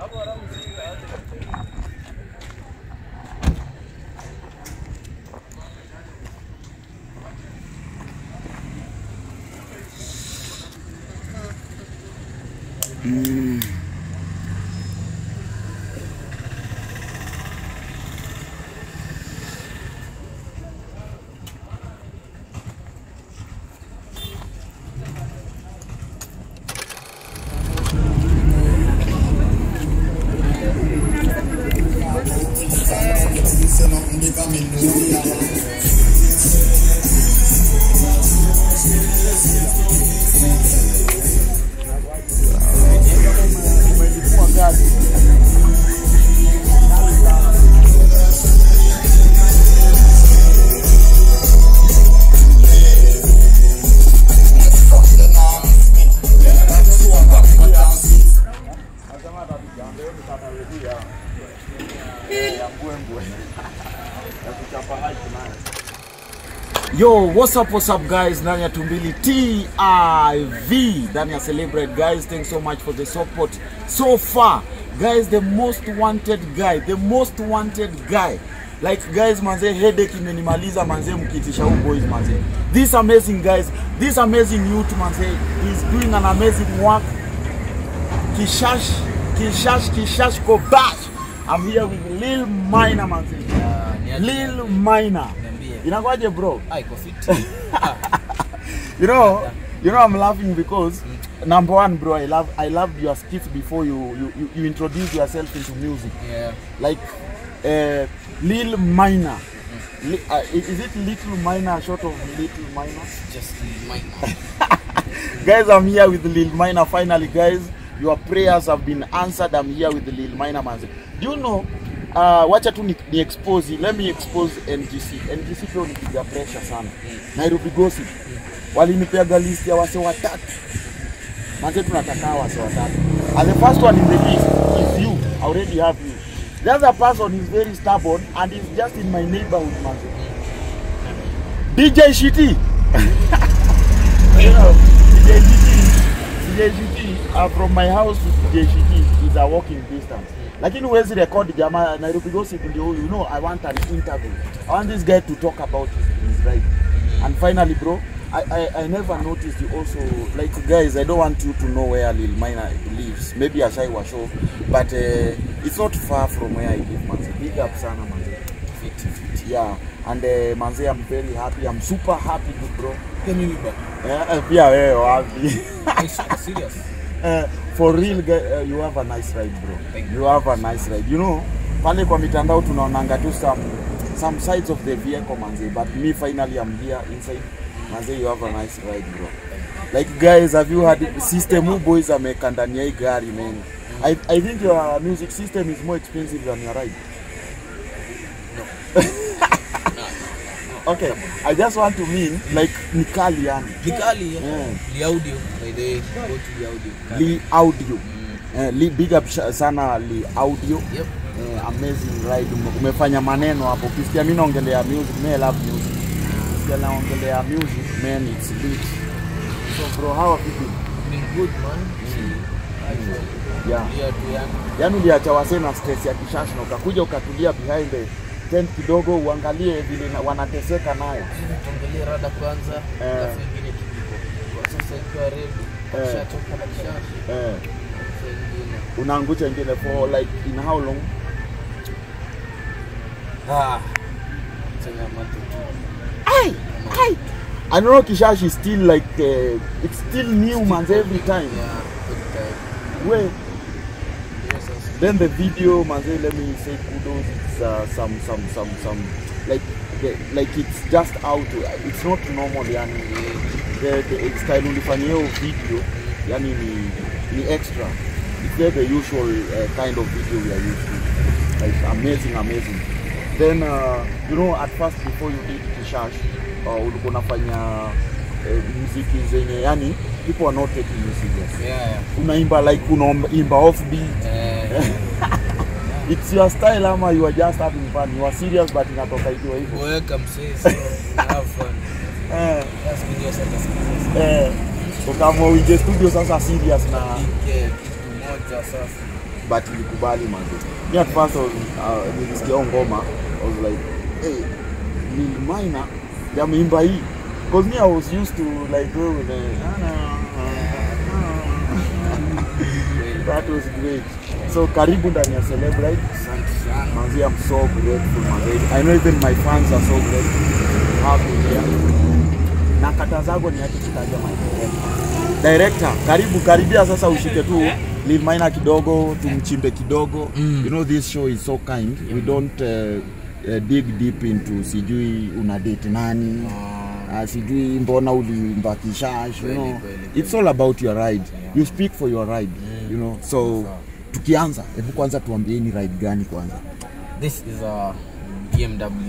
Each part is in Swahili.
Yo, what's up, what's up guys? Ndani ya Tumbili TIV. Ndani ya Celebrate guys. Thanks so much for the support so far. Guys, the most wanted guy, the most wanted guy. Like guys, manze headache imenimaliza manze mkitisha huu boys manze. This amazing guys, this amazing youth manze is doing an amazing work. Kishash, Kishash, Kishash Kobash. I'm here with Lil Minor manze. Lil Minor. Inakwaje bro? Ah, iko fit. you know, you know, I'm laughing because number one, bro, I love, I loved your skits before you, you, you, you introduce yourself into music. Yeah. Like, uh, Lil Minor. Li, uh, is it Little Minor, short of Little Minor? Just mine. guys, I'm here with Lil Minor. Finally, guys, your prayers have been answered. I'm here with Lil Minor, man. Do you know? Uh, wacha tu ni, ni expose let me expose NGC NGC pia unipiga pressure sana Nairobi Gossip walinipeaga list ya wase watatu manze tunataka wase watatu and the first one in the list is you I already have you the other person is very stubborn and is just in my neighborhood manze DJ Shiti you know DJ Shiti DJ Shiti uh, from my house to DJ Shiti is a walking distance lakini huwezi record jamaa Nairobi Gossip ndio huyu you know I want an interview I want this guy to talk about his, his ride and finally bro I, I, I never noticed you also like guys I don't want you to know where Lil Minor lives maybe Ashai was show but uh, it's not far from where I live manze big up sana manze Fit, fit. yeah and uh, manze I'm very happy I'm super happy bro Pia mimi ba. Eh, pia wewe wapi I'm so serious. Eh, for real guy, uh, you have a nice ride bro Thank you have a nice ride you know pale kwa mitandao tunaonanga tu some some sides of the vehicle manze but me finally I'm here inside manze you have a nice ride bro like guys have you had system who boys ameka ndani ya hii gari man I, I think your music system is more expensive than your ride okay I just want to mean like ni kali yani Likali. Yeah. Li audio. By the way, go to the audio. Li Audio. Eh, Li, big up sha- sana Li Audio. Yep. Eh, amazing ride. Ume- Umefanya maneno hapo. Ukisikia mimi naongelea music, mimi I love music. Ukisikia naongelea music, man it's lit. So bro, how have you been? Been good man. Actually. Yeah. Yeah, tu yani. Yaani uliacha wasee na stress ya kishashi na ukakuja ukatulia behind the tent kidogo uangalie vile na- wanateseka nayo. Tuangalie rada kwanza. Eh. Alafu ingine tuliko. Kwa sasa ikiwa ready. Eh. Shachoka na kishashi. Eh, Sasa ingine. unaangusha ingine for like in how long? Ah. Changamoto tu. Ai, ai. I know Kishashi is still like uh, it's still new man every time. Yeah, good time. Wait, Yes, yes. then the video manze let me say kudos it's uh, some some some some like the, like it's just out it's not normal yani the, the style ulifanyia hiyo video yani ni ni extra it's not the usual uh, kind of video we are used to like amazing amazing then uh, you know at first before you did kishash uh, ulikuwa unafanya uh, muziki zenye yani people are not taking you serious Yeah, yeah. unaimba like unaimba offbeat Eh, it's your style ama you are just having fun you are serious but inatoka ikiwa hivyo kuweka msee so have fun. eh, Just video sasa sikiza. eh, ukaamua uingie studio sasa serious na Ike kitu moja sasa. but ilikubali manze mi at first I was, uh, nilisikia hiyo ngoma I was like hey, Lil Minor yameimba hii because me I was used to like go with the that was great so karibu ndani ya celebrate Asante sana. manzi I'm so grateful manzi I know even my fans are so grateful to have you here na kata zako ni haki kitaja my director director karibu karibia sasa ushike tu Lil Minor kidogo tumchimbe kidogo Mm. you know this show is so kind we don't uh, uh, dig deep into sijui una date nani Ah, uh, sijui mbona ulimba kishash you Kweli, know kweli, it's all about your ride Yeah. you speak for your ride you know so Sawa. tukianza hebu kwanza tuambieni ride gani kwanza This is a BMW 169 2014.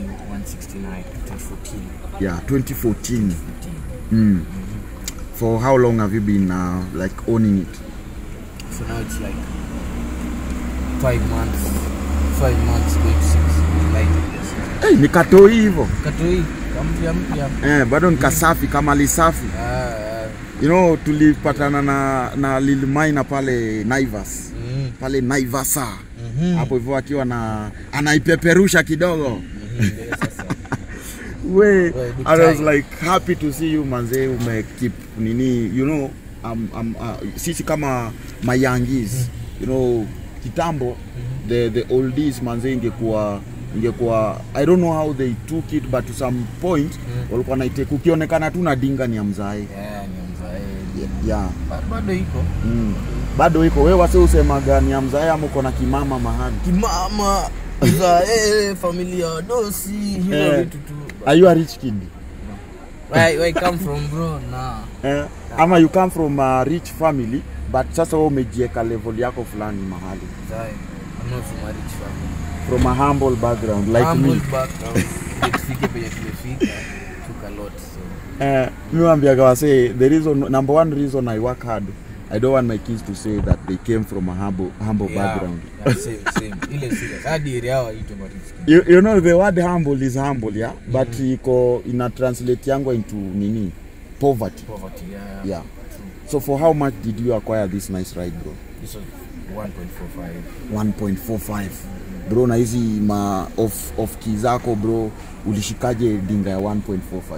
yeah 2014 mm. for how long have you been uh, like owning it So now it's like five months, five months going to six. Like this. hey, nikatoi hivyo Katoi, kampya mpya. eh, bado nikasafi kama lisafi Ah, ah, you know tulipatana na, na Lil Minor pale Naivas mm, pale Naivasa mhm. hapo hivyo akiwa na anaipeperusha kidogo Mhm, ndio sasa. we Well, big I was time. like happy to see you manze ume keep nini you know um, um, uh, sisi kama mayangis you know kitambo the the oldies manze ingekuwa ingekuwa I don't know how they took it but to some point walikuwa naiteka ukionekana tu na dinga ni amzae Yeah, ni mzae. yeah. Ba- Bado iko. mm. bado iko wewe wase usemaga ni amzae ama uko na kimama mahali Kimama, mzae, familia dosi, hivyo Eh. vitu tu. are you a rich kid Where, where I come from bro? Nah. eh, ama you come from a rich family but sasa wewe umejieka level yako fulani mahali Mzae. I'm not from a rich family. from a humble background like Humble me background. Ndio tufike penye tumefika. Took a lot so. eh, mi wambiaga wase the reason number one reason I work hard I don't want my kids to say that they came from a humble, humble Yeah, background yeah, same, same. Ile serious. Hadi area yao haitwi marich. you, you know the word humble is humble yeah but iko ina translate yangu into nini poverty Poverty, yeah. yeah True. so for how much did you acquire this nice ride bro This was 1.45. 1.45 bro na hizi ma off, off key zako bro ulishikaje dinga ya 1.45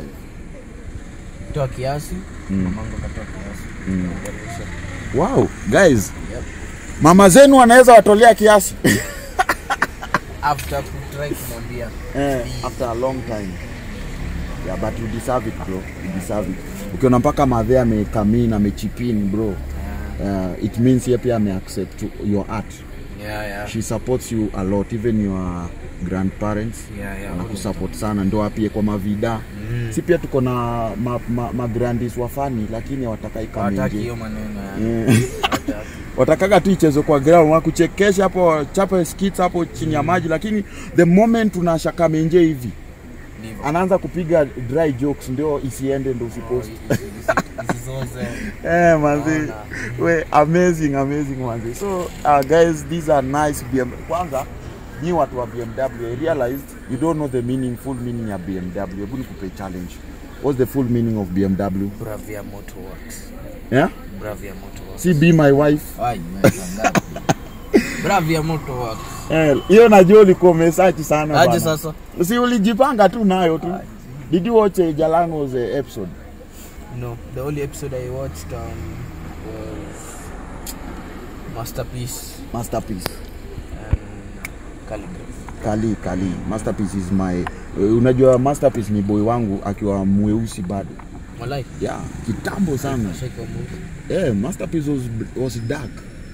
Toa kiasi, Mm. mamangu akatoa kiasi. Mm. Akarudisha. wow guys Yep. mama zenu wanaweza watolea kiasi After kutry kumwambia eh, after a long time yeah but you deserve it bro you deserve it ukiona mpaka madhe amekamin amechipin bro yeah, uh, it means ye pia ameaccept your art yeah, yeah. she supports you a lot even your grandparents Yeah, yeah, wanakusupport sana ndo apie kwa mavida Mm. si pia tuko na ma, ma, magrandis wafani lakini hawatakai Hawataki kamenje hiyo maneno ya Eh, hawataki. watakaga tu ichezwe kwa ground wakuchekesha hapo chape skits hapo chini ya maji lakini the moment unashaka menje hivi Ndivyo. anaanza kupiga dry jokes ndio isiende ndo usipost Isi- isi- isizoze. eh manzi Naona. we amazing amazing manzi so uh, guys these are nice BM kwanza ni watu wa BMW I realized you don't know the meaning full meaning ya BMW hebu nikupe challenge what's the full meaning of BMW Bravia Motorworks. yeah Bravia Motorworks. see be my wife Ai, umeshangaa. Bravia Motorworks. Eh, hiyo najua ulikuwa umesearch sana Aje bana. sasa? si ulijipanga tu nayo tu did you watch uh, Jalango's uh, episode No, the only episode I watched um, was Masterpiece masterpiece and Calligraph. kali kali masterpiece is my uh, unajua masterpiece ni boy wangu akiwa mweusi bado Malai, yeah kitambo sana shake your move. yeah masterpiece was, was dark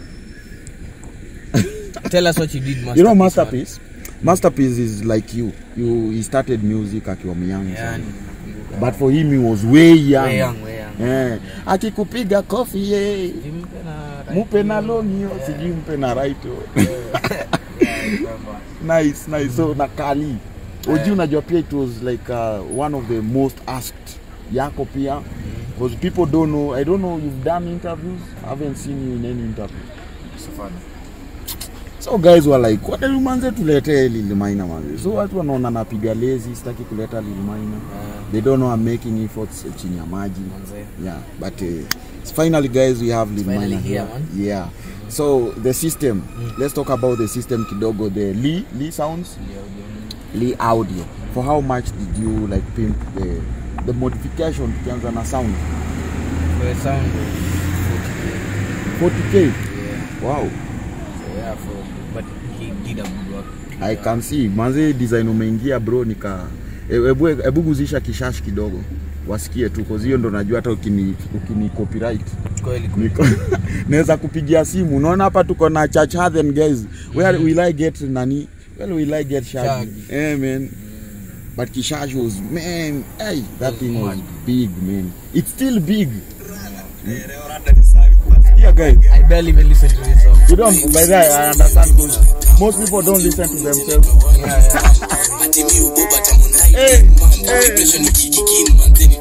Tell us what you did, Masterpiece. you know man. masterpiece masterpiece is like you you he started music akiwa myang Yeah, sana nakumbuka. but for him he was way young, Way young, way young. Eh, akikupiga kofi ye Jimpe na right mupe na hiyo. longio Yeah. sijui mpe na right Yeah, I remember. nice nice so na kali oji Yeah. unajua pia it was like uh, one of the most asked yako pia because people don't know i don't know you've done interviews i haven't seen you in any interview So funny. so guys were like what you manze tuletee Lil Minor manze so watu wanaona napiga lazy sitaki kuleta Lil Minor Yeah, they don't know I'm making efforts chini ya maji manze. yeah but uh, finally guys we have Lil Finally Minor here, here man. yeah so the system let's talk about the system kidogo the lee lee sounds lee audio for how much did you like pimp the the modification tukianza na sound For the sound, 40k. 40k Yeah. wow So yeah, for but he did a good work. i can see manze design umeingia bro nika e- ebu ebu guzisha kishash kidogo wasikie tu cause hiyo ndo najua hata ukini ukini copyright Kweli kweli. Niko- naweza kupigia simu unaona hapa tuko na church Hathen guys where will i get nani where will i get shaggy Shaggy. eh man but kishash was man hey that Was thing was mad. big man it's still big yeah guys I barely even listen to this song. you don't by the way i understand because most people don't listen to themselves Yeah, yeah. hey, hey.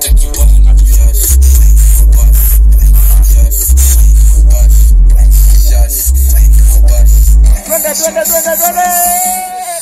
Twende, twende, twende, twende.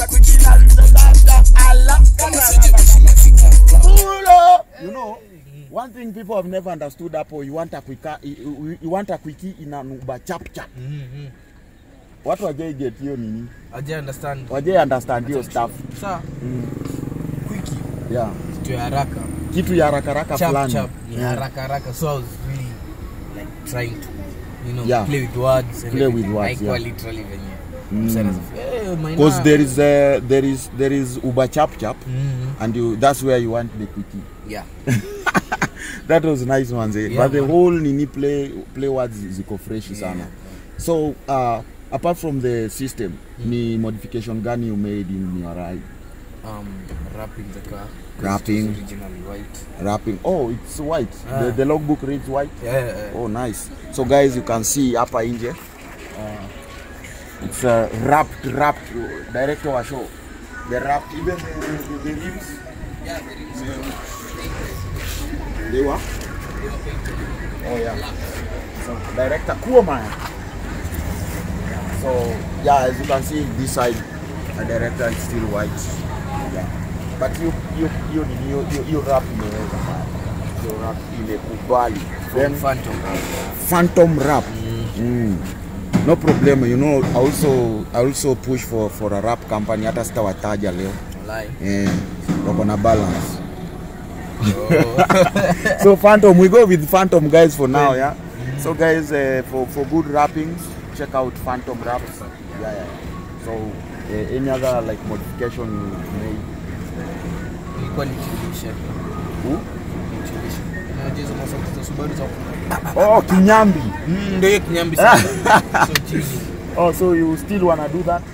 Pull up. You know, one thing people have never understood hapo, you want a quicker, you, you want a quickie in an Uber chap chap. Mhm. Watu wajai get hiyo nini? I just understand. Wajai understand hiyo stuff. Sa, quickie, Yeah. kitu ya haraka. Kitu ya haraka haraka Chap fulani. chap ni Yeah. haraka haraka. So I was really like trying to, you know, Yeah. play with words. and Play with everything. words, Haikuwa yeah. literally venye. Mm. Msana sasa, "Eh, my Because na." there is uh, there is there is Uber chap chap Mhm. and you that's where you want the quickie. Yeah. that was nice manze Yeah, but the man. whole nini play play words ziko fresh Yeah. sana so uh, apart from the system ni modification gani you made in your ride Um, wrapping the car. 'cause it Wrapping. was originally white. wrapping oh it's white Ah. the, the logbook reads white Yeah, yeah, yeah. oh nice so guys you can see hapa nje uh, it's uh, wrapped wrapped director wa show the wrapped even the, the, the, the rims Yeah, there is. they were oh yeah so director Kuoma so yeah as you can see this side the director is still white yeah but you you you you you, you rap imeweza you rap imekubali then Phantom. phantom rap mm. no problem you know I also I also push for for a rap company hata sitawataja leo Lie. eh wako na balance Oh. so phantom we go with phantom guys for now yeah so guys uh, for for good rappings check out phantom raps yeah yeah so uh, any other like modification you made Ilikuwa ni tuition. Who? Tuition. Unajua hizo masauti za Subaru za oh kinyambi Mm, ndio hiyo kinyambi sana. So chini. oh so you still wanna do that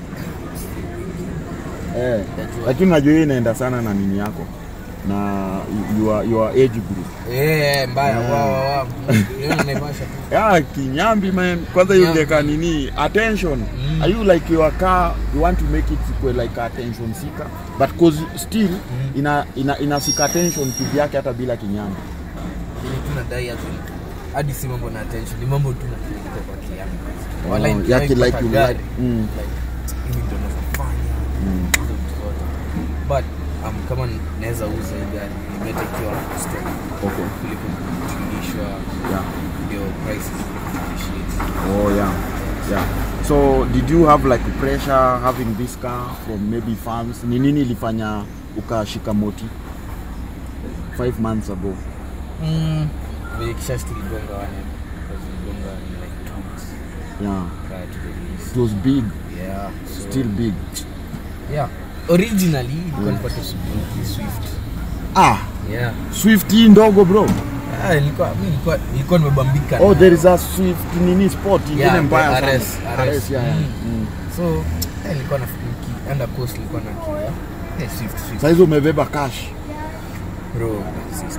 eh Najua. lakini najua hiyo inaenda sana na nini yako na your your age group Eh, mbaya. Yeah. Wa wa wa. Leo naivasha tu. yeah kinyambi man kwanza Kinyambi. yungeka nini attention Mm. are you like your car you want to make it equal like attention seeker but cause still ina ina inasika attention kivyake hata bila kinyambi Ili tu nadai as in, hadi si mambo na attention, ni mambo tu na kuliko kwa kiasi. Oh, Wala yake nikiwahi like kupata you gari, like. Mm. like, hivi ndo nafanya. Mm. Hizo vitu zote. But um, kama naweza uza hii gari ni better ikiwa stock okay kuliko kurudishwa yeah ndio prices appreciate. oh yeah yeah so did you have like pressure having this car from maybe fans ni nini ilifanya ukashika moti five months ago Mm, vile kisha tuligonga wane because tuligonga in like two weeks yeah prior to the release. it was big Yeah, so, still big yeah. Originally ilikuwa nipate Suzuki Swift. ah Yeah. swift hii ndogo bro Ah, nilikuwa mimi nilikuwa nilikuwa nimebambika. oh na- there is a swift nini sport ingine Yeah, mbaya the sana. RS, RS, yeah, yeah. Mm. Mm. So, eh, nilikuwa na nikienda coast nilikuwa na kia. Eh, Swift Swift. Saa hizo umebeba cash Bro, that's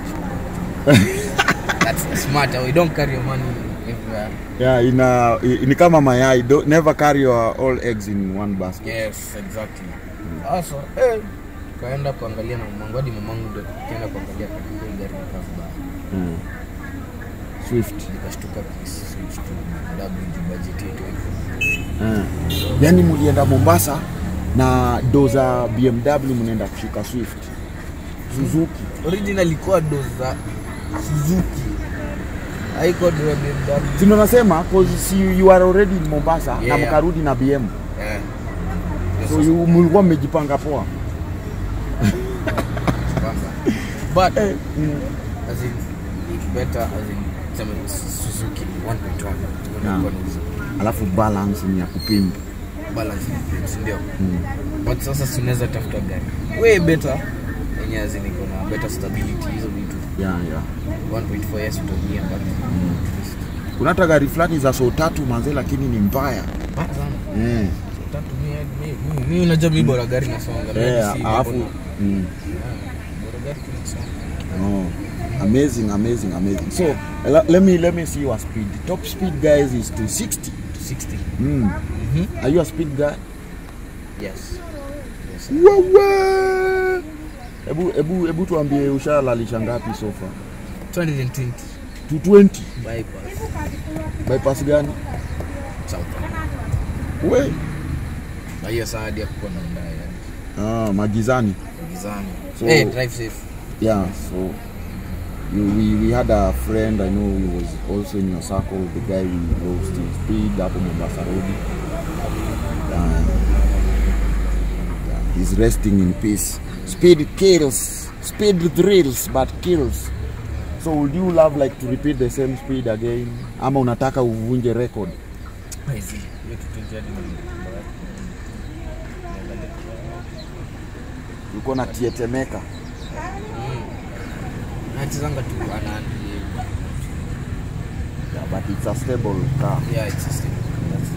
That's smart. We don't carry your money everywhere. yeah, ina, i- ni kama mayai do, never carry your all eggs in one basket Yes, exactly. Sasa, eh, kaenda kuangalia na mamangu hadi mamangu ndio kaenda kuangalia kwa hiyo gari nikaa vibaya. mm. swift Nikashtuka switch to WG budget yetu hivyo. uh. yani mulienda mombasa na do za bmw mnaenda kushika swift suzuki Original ilikuwa do za Suzuki. haiko ndio BMW. si ndo nasema cause si you are already in Mombasa na Yeah. mkarudi na BM Eh. so you mlikuwa mmejipanga poa Kwanza. But eh, mm. as in it's better as in sema Suzuki 1.1 Yeah. Unakuwa na uzi- alafu balance ni ya kupima balance ni si ndio? mm. But sasa si unaweza tafuta gari way better yenye as in iko na better stability hizo vitu yeah, yeah. 1.4 yes utaumia but kuna hata gari fulani za so tatu manze lakini ni mbaya mbaya sana eh. tatu mi mi- mi unajua mi bora gari nasonga mi Eh, si alafu mambo na- mm. Ah, bora gari tu nasonga Oh, amazing, amazing, amazing. So le- let me let me see your speed. Top speed guys is to 60. 60 Mm. mhm Are you a speed guy? yes yes Wewe. Ebu ebu ebu tuambie ushalalisha ngapi so far? 220 220 bypass bypass gani? south We. na hiyo saa hadi hakukuwa na ndaya yani Ah, magizani. gizani So- eh drive safe Yeah, so you, we, we had a friend I know he was also in your circle, the guy we goes to speed hapo Mombasa Road. Uh, yeah, he's resting in peace. Speed kills, speed thrills but kills. So would you love like to repeat the same speed again? Ama unataka uvunje record? hizi hiyo kitu jadi Uko na tietemeka. nachezanga tu anani Yeah, but it's a stable car. yeah it's a stable that's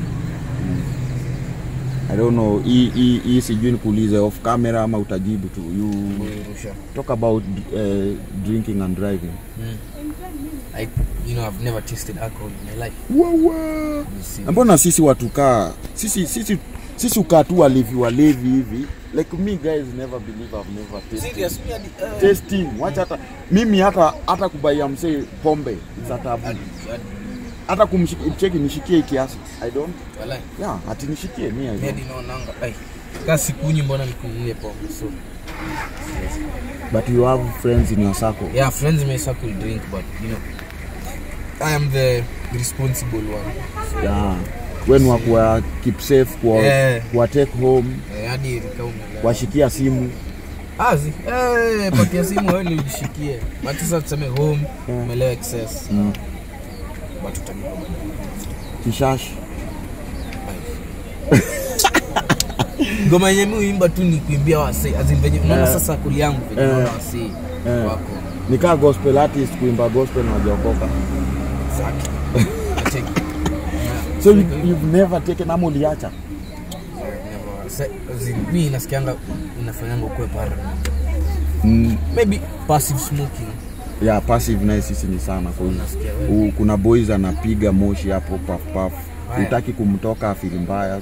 I don't know, hii hii hii sijui nikuulize off camera ama utajibu tu. You kuirusha talk about uh, drinking and driving. mm. I, you know I've never tasted alcohol in my life Wawa. You see. Na Mbona sisi watukaa sisi sisi sisi ukaa tu walevi walevi hivi like me guys never believe I've never tasted. Serious, me hadi, eh, Tasting, wacha hata mimi hata hata kubaia msee pombe it's a tabu. hadi- hadi- Hata kumcheki nishikie kiasi. I don't. walai. Yeah, ati nishikie mimi I Mi don't. hadi naonanga ai kaa sikunyi mbona nikunywe pombe so But you have friends in your circle. yeah friends may circle drink but you know I am the responsible one Yeah. When wa kuwa keep safe kwa Eh. kwa take home, eh, hadi rikaumela washikia simu. azi eh, patia simu wewe ni ujishikie but sasa tuseme home Yeah. umelewa excess Mm. but utalipa baadaye. Kishash. ngoma yenye mi uimba tu ni kuimbia wasee azin venye unaona Eh. sasa kuli yangu venye Eh. unaona wasee Eh. wako Nikaa gospel artist kuimba gospel na wajaokoka. Exactly. Acheki. Yeah. So you, you've never taken ama uliacha? Never. Sa- as in, mi nasikianga inafanyanga ukue paranoid. Mm. maybe passive smoking Yeah, passive naye sisi ni sana kwa hiyo. Nasikia wewe. U- kuna boys anapiga moshi hapo puff puff. Haya. Utaki kumtoka afili mbaya so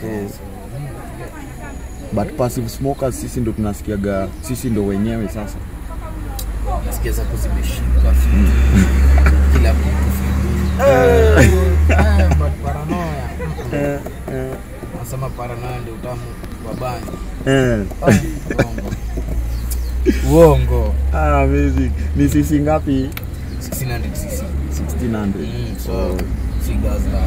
but passive smokers sisi ndo tunasikiaga sisi ndo wenyewe sasa. nasikia zako zimeshika kila mtu Eh, eh, but paranoia nasema paranoia ndio utamu wa bangi Eh. Ah, uongo uongo Ah, amazing. Ni sisi ngapi? 1600 cc 1600. Mm, so Oh, si gas la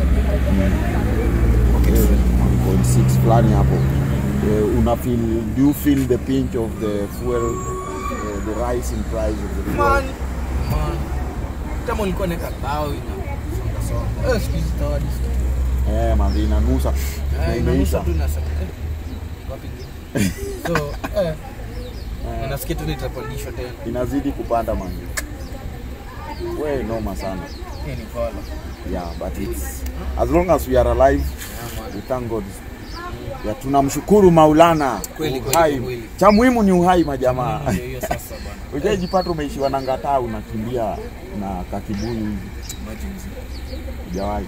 eh, 1.6 fulani hapo. Eh, una feel do you feel the pinch of the fuel eh, the rise in price of the fuel? man man kama ulikuwa naeka bao ina songa songa eh siku hizi tawadi Eh, manzi inanusa. Na eh imeisha. inanusa tu nasema eh wapi ingine so eh na nasikia tu nitapandishwa tena Inazidi kupanda manzi. We noma sana. hii ni kola Yeah, but it's as long as we are alive, yeah man we thank God. Ya tunamshukuru Maulana. Kweli, kweli, Uhai. kweli. Cha muhimu ni uhai majamaa. Ndio hiyo sasa bana Ujaijipata umeishiwa na ngataa unakimbia na kakibuyu hivi. emergency Hujawahi.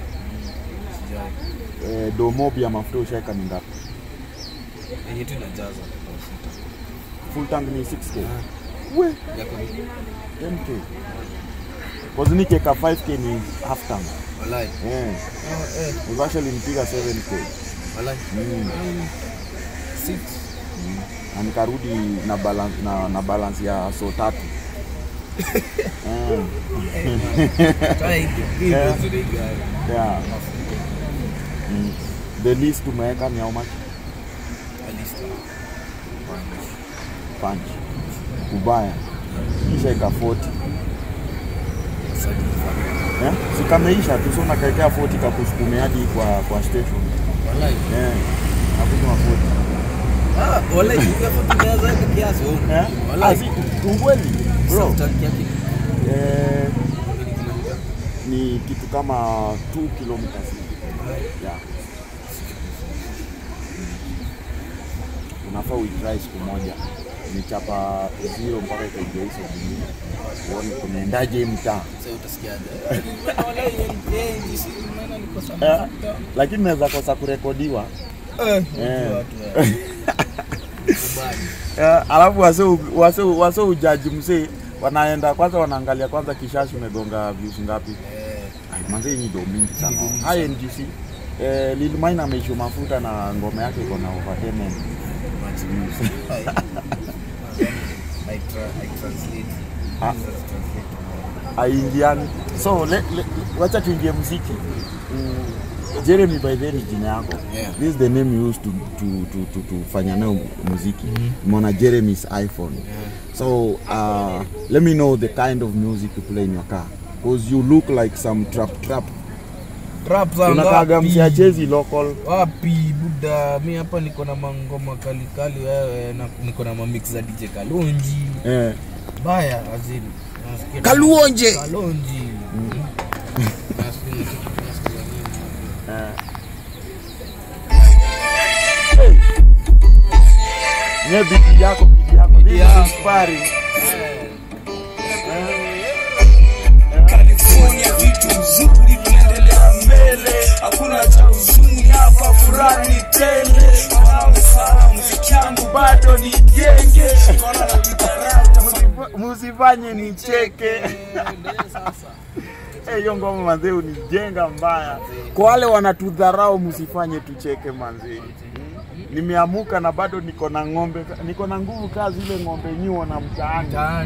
sijai Eh, domobi ya mafuta ushaeka ni ngapi? yenye tu inajaza Full tank ni 6k. We, yako ni 10k. Cause nikeka 5k ni half tank. walai Eh, oh eh we've actually nipiga 7k. walai Mm. six na nikarudi na balance, na, na balance ya so tatu Ah, Try to be Yeah. vizuri guy. yeah. Mm. The least umeweka ni how much? At least, uh, Punch. Ubaya. Kisha ika 40. certified. Eh? Si kameisha tu so nakaekea 40 kakusukume hadi kwa kwa station. Wallahi. Eh. Nakunywa 40. Ah, wallahi, ukiwa tunaweza weka kiasi, oh. Eh? Wallahi. Ah, si ukweli. Bro. Sasa tanki yake Eh, ni kilomita. ni kitu kama 2 kilometers. Yeah. Unafaa uitry siku moja. Nichapa zero mpaka ikaingia hizo zingine. Uone kunaendaje hii mtaa. Sasa utasikiaje? Wallahi, yeye jinsi unaona niko Eh, sana. lakini naweza kosa kurekodiwa. Eh, Eh. unajua watu, eh. Kubali. Eh, alafu wase wase wase ujaji msee wanaenda kwanza wanaangalia kwanza kishashi umegonga views ngapi. Eh, Ai, manze hii ni do mingi sana. Ni do mingi High NGC. Eh, Lil Mine ameishu mafuta na ngoma yake iko na over 10 million views. I, I, tra I translate. Ah. Jesus translate. Aingiani. So le, le, wacha tuingie muziki. Mm, Jeremy by the way ni jina yako. Yeah. This is the name you used to to to to, to fanya nayo muziki. Mona Jeremy's iPhone. So uh, let me know the kind of music you play in your car. Because you look like some trap trap. Rap za Unakaga ngapi? msiachezi local. wapi buda mi hapa niko na mangoma kalikali wewe na niko na mamix za dj kalonji Eh. baya azini Nasikia- Kaluonje. kalonji Nasikia- nasikia- nasikia nini. Nye bidi yako bidi yako. This is yako. inspiring. California vitu nzuri tunaendelea mbele, hakuna cha huzuni hapa, furaha ni tele. Fahamu sana muziki yangu bado nijenge, kona na vitarau Musifa- Musifanye nicheke. Eh, hiyo ngoma manzee unijenga mbaya. Kwa wale wanatudharau msifanye tucheke manzee. Nimeamuka na bado niko na ng'ombe, niko na nguvu kaa zile ng'ombe nyuo na mtaani, Mtaani.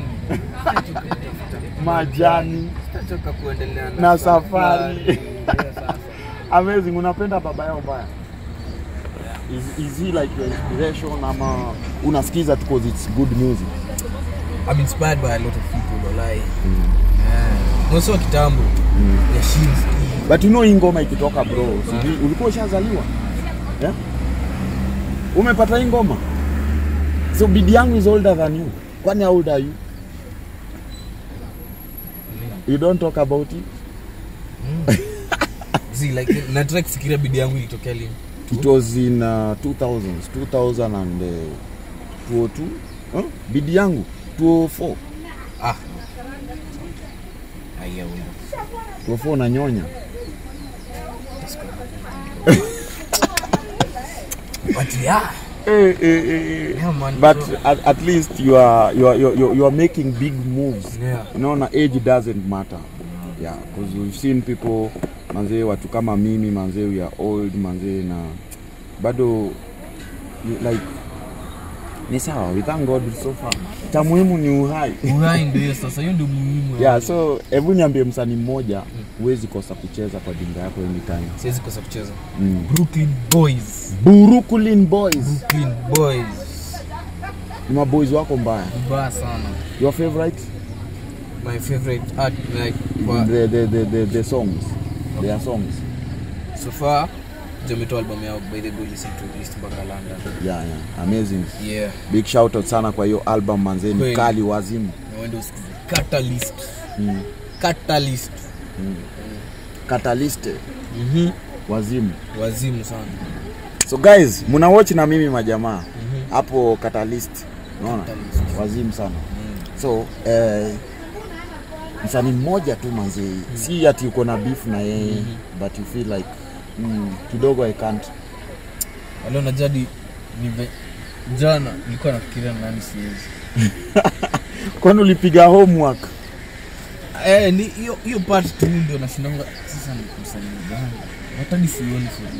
majani Sitachoka kuendelea na na safari. Yeah, sasa. Amazing, unapenda baba yao mbaya? Is, is he like your inspiration ama unasikiza tu cause it's good music? I'm inspired by a lot of people walai yeah. Mwanzo wa kitambo Yashinski But you know hii ngoma ikitoka bro, sijui ulikuwa ushazaliwa? Yeah? Umepata hii ngoma? So bidi yangu is older than you. Kwani how old are you? You don't talk about it? See, like nataka kufikiria bidii yangu ilitokea lini It was in uh, 2000s, 2000 and uh, 202. Huh? Bidi yangu 204. ah Aya, wewe. 204 na nyonya. but yeah Eh, eh, eh, eh. Yeah, man. But So- at, at least you are you are, you are you are making big moves. Yeah. You know, na age doesn't matter. Yeah, because we've seen people manzee, watu kama mimi manzee, we are old manzee, na bado you- like ni sawa, we thank God so far. Cha muhimu ni uhai. uhai ndio hiyo sasa hiyo ndio muhimu Yeah, so hebu niambie msanii mmoja huwezi kosa kucheza kwa dinga yako anytime. siwezi kosa kucheza Mm. Brooklyn Boys Brooklyn Boys. Brooklyn Boys Ni maboys wako mbaya. mbaya sana Your favorite? my favorite art like kwa the, the, the, the, the songs their songs so far jometoa album yao by the way listen to list mpaka London yeah, yeah. amazing yeah big shout out sana kwa hiyo album manzeni Kweli. kali wazimu na wende usikize Catalyst mm. Catalyst catalyst mhm wazimu wazimu sana so guys muna watch na mimi majamaa hapo catalyst unaona Catalyst. wazimu sana so eh, msanii mmoja tu manzee si ati uko na beef na yeye but you feel like mm, kidogo i can't Alio na jadi nive jana nilikuwa nafikiria nani siwezi kwani ulipiga homework eh ni hiyo hiyo part tu ndio nashindanga sasa ni msanii gani hata ni sioni sioni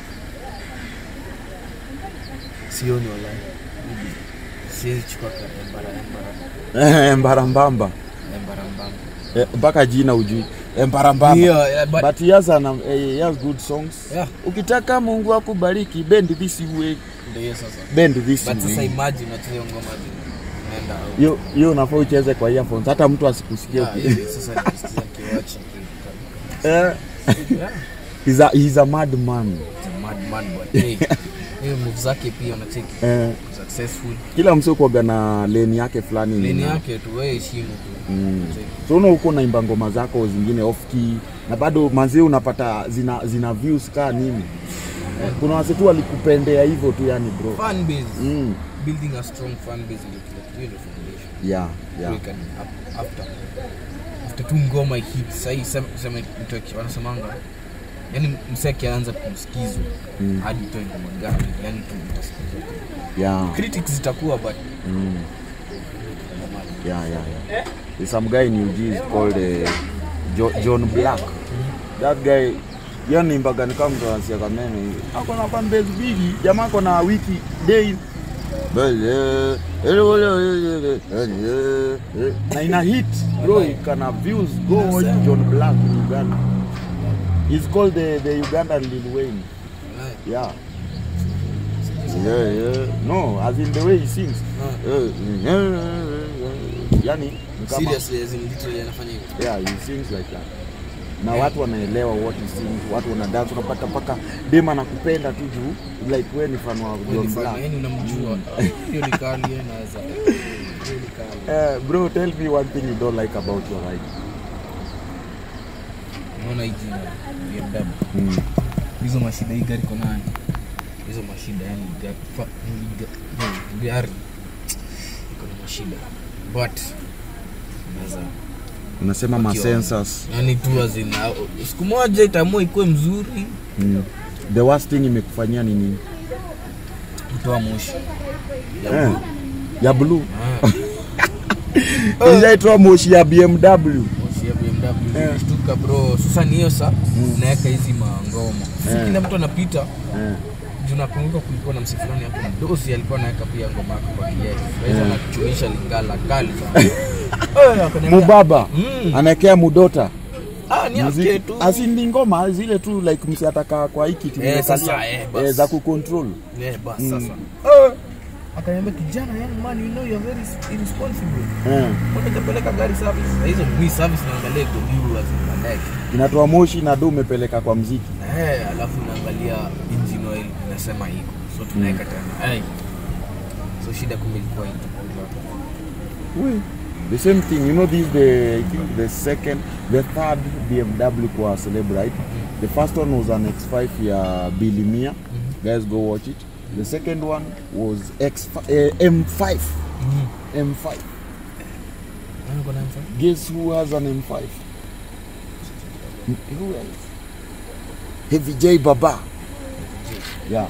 sioni wala siwezi chukua ka embara embara mbarambamba Embarambamba. Eh, mpaka jina ujui embarambamba Hiyo, eh, but- but he has, an, um, eh, he has good songs Yeah. ukitaka mungu akubariki bend this way Ndio hiyo sasa. bend this But sasa way imagine unacheza hiyo ngoma zi- unaenda out. hiyo hiyo unafaa ucheze kwa earphones hata mtu asikusikie Yeah, hivi sasa nikisikiza nikiwatch niki- eh, Yeah. he's a, he's a mad man He's a mad man, but hey, hiyo move zake pia unacheki eh, successful. kila mse kuaga na leni yake fulani Leni na- yake tu wewe heshimu tu. Mm. Cheki. so una huko naimba ngoma zako zingine off key na bado manzi unapata zina zina views kaa nini Eh, kuna wase tu walikupendea hivyo tu yani bro Fan base. mm. Building a strong fan base ndio kila kitu. Hiyo ndio foundation. yeah, yeah. We can up- after after tu ngoma hit sahii sema sema mtu aki- wanasemanga yani msee akianza kusikizwa Mm. hadi toe ngoma gani yani tu utasikizwa tu yeah. critics zitakuwa but Mm. Yeah, yeah, yeah. There's some guy in UG is called uh, jo John Black. That guy yani mpaka ni kama mtu anasia kameme hivi. Ako na fan base bigi, jamaa ako na wiki day na ina hit bro, kana views go watch John Black in Uganda. He's called the, the Ugandan Lil Wayne. eh, Yeah. Yeah, yeah. No, as in the way he sings. Yani ni kama seriously as in literally anafanya hivyo yeah, he sings like that. Na watu wanaelewa what he sings, watu wana dance, unapata mpaka dem anakupenda tu juu like wewe ni fan wa Wewe ni John fan, Black. yani unamjua hiyo ni kali yeye naweza hiyo ni kali Eh, bro, tell me one thing you don't like about your ride. unaona hii jina BMW Mm. hizo mashida hii gari iko nayo hizo mashida yani gari fa- hii ga- hii gari iko na mashida but naweza Unasema ma Wakiwa- sensors. yani tu azina siku moja itaamua ikuwe mzuri Mm. The worst thing imekufanyia ni nini? kutoa moshi Eh, ya blue. Ah, Ijaitoa moshi ya BMW. moshi ya BMW Eh. shtuka bro sasa ni hiyo sa naweka hizi mangoma si Eh. kila mtu anapita Eh. juu nakumbuka kulikuwa na msi fulani hapo mdosi alikuwa anaweka pia ngoma yake kwa kiasi kwa hivyo Eh. anachunisha lingala kali sana Eh, akaniambia, Mubaba Mm. anaekea mudota ah ni Muziki- yake tu asi ni ngoma zile tu like msi ataka kwa hiki kiti Eh, imekalia, sasa, eh, bas. eh, za kucontrol Eh, bas Mm. sasa Eh, akaniambia kijana young man you know you're very irresponsible eh, mbona hujapeleka gari service Sasa hizo mwi service naangalia iko juu azipeleke inatoa moshi na do umepeleka kwa mziki eh alafu naangalia engine oil inasema iko so tunaweka tena eh so shida kumbe ilikuwa iko the same thing you know this the I think the second the third BMW kwa Celebrite the first one was an X5 ya Bilimia guys go watch it the second one was X eh, M5 M5 Nani kuna mfano? guess who has an M5 who else Heavy J Baba yeah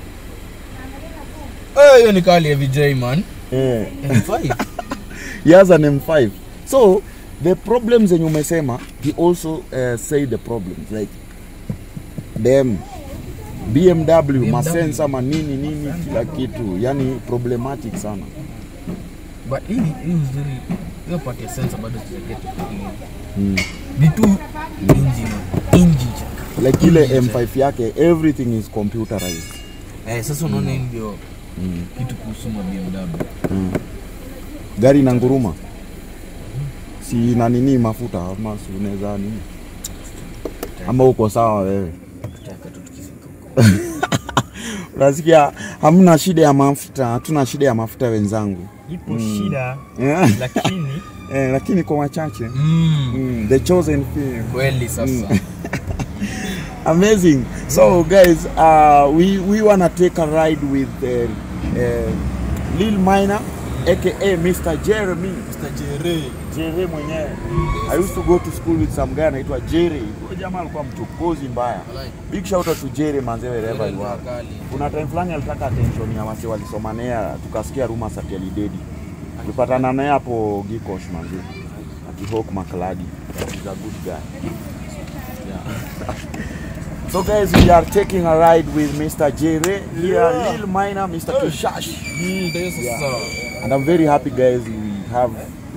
Eh, hiyo ni kali ya VJ man eh M5 he has an M5. So the problems zenye umesema he also uh, say the problems like them BMW, BMW. masensa manini nini kila kitu yani problematic sana but hii hii uzuri hiyo part ya sensor bado sijaget mm. ni tu engine engine chaka like ile Engine M5 yake everything is computerized eh sasa unaona hii ndio mm. kitu kuhusu ma BMW Mm. gari na nguruma si na nini mafuta ama si unaweza nini ama uko sawa wewe tutaka tu tukifika huko unasikia hamna shida ya mafuta hatuna shida ya mafuta wenzangu ipo shida Eh, lakini eh, lakini kwa wachache mm, mm, the chosen few kweli sasa amazing so guys uh, we, we wanna take a ride with uh, uh, lil minor aka mr jeremy Mr. Jere jere mwenyewe i used to go to school with some guy anaitwa jere huyo jamaa alikuwa mchokozi mbaya Walai. big shout out to jere manze wherever Jere you are alikuwa kali. kuna time fulani alitaka attention ya wase walisomanea tukasikia rumors ati alidedi tulipatana naye hapo gikosh manzi akihok makladi He's a good guy yeah. so guys we are taking a ride with mr jere here lil minor mr kishash Mm, ndio sasa and i'm very happy guys we have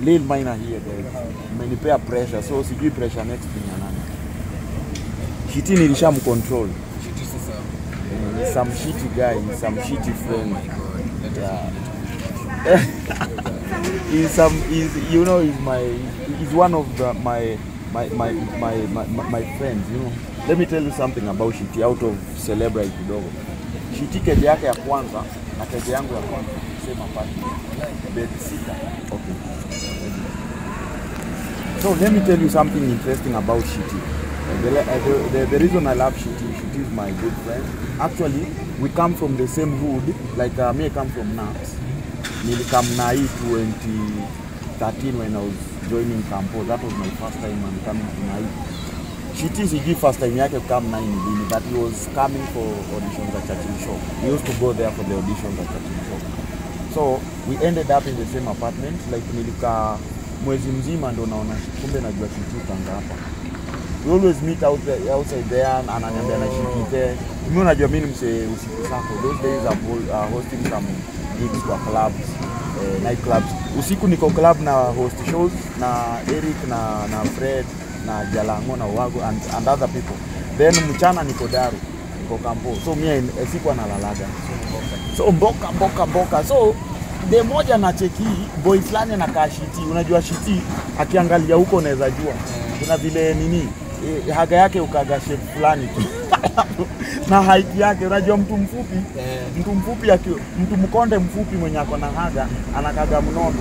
Lil Minor here guys. Umenipea pressure so sijui pressure next ni ya nani. Shiti nilishamcontrol. Shiti sasa. Eh, He's some shitty guy, he's some shitty Oh friend. my god. Let Yeah. us he's some he's you know he's my he's one of the my my my my my, my, my friends you know let me tell you something about Shiti out of celebrate kidogo Shiti keje yake ya kwanza na keje yangu ya kwanza sema pale bed sita okay so let me tell you something interesting about Shiti Uh, the, uh, the, the, the reason I love Shiti Shiti is my good friend actually we come from the same hood like uh, me I come from Naps nilikam na hii 2013 when I was joining Campo. That was my first time I'm coming to Nai. Shiti sijui first time yake kukam Nai ni lini, but he was coming for auditions at Churchill Shop. We used to go there for the auditions at Churchill Shop. So we ended up in the same apartment like nilikaa mwezi mzima ndo naona kumbe najua Shiti kanga hapa. We always meet out there, outside there na ananiambia na Shiti there. Mimi unajua mimi ni msee usiku sako. Those days I'm hol- uh, hosting some gigs kwa clubs eh, night clubs. Usiku niko club na host shows na Eric na na Fred na Jalango na Wago and, and other people. Then mchana niko Daru, niko Kampo. So mimi eh, sikuwa nalalaga. So mboka mboka mboka. So de moja na cheki boy fulani anakaa shiti. Unajua shiti akiangalia huko unaweza jua. Kuna vile nini eh, haga yake ukaga shape fulani tu. na height yake unajua mtu mfupi Eh. mtu mfupi aki, mtu mkonde mfupi mwenye ako na haga anakaga mnono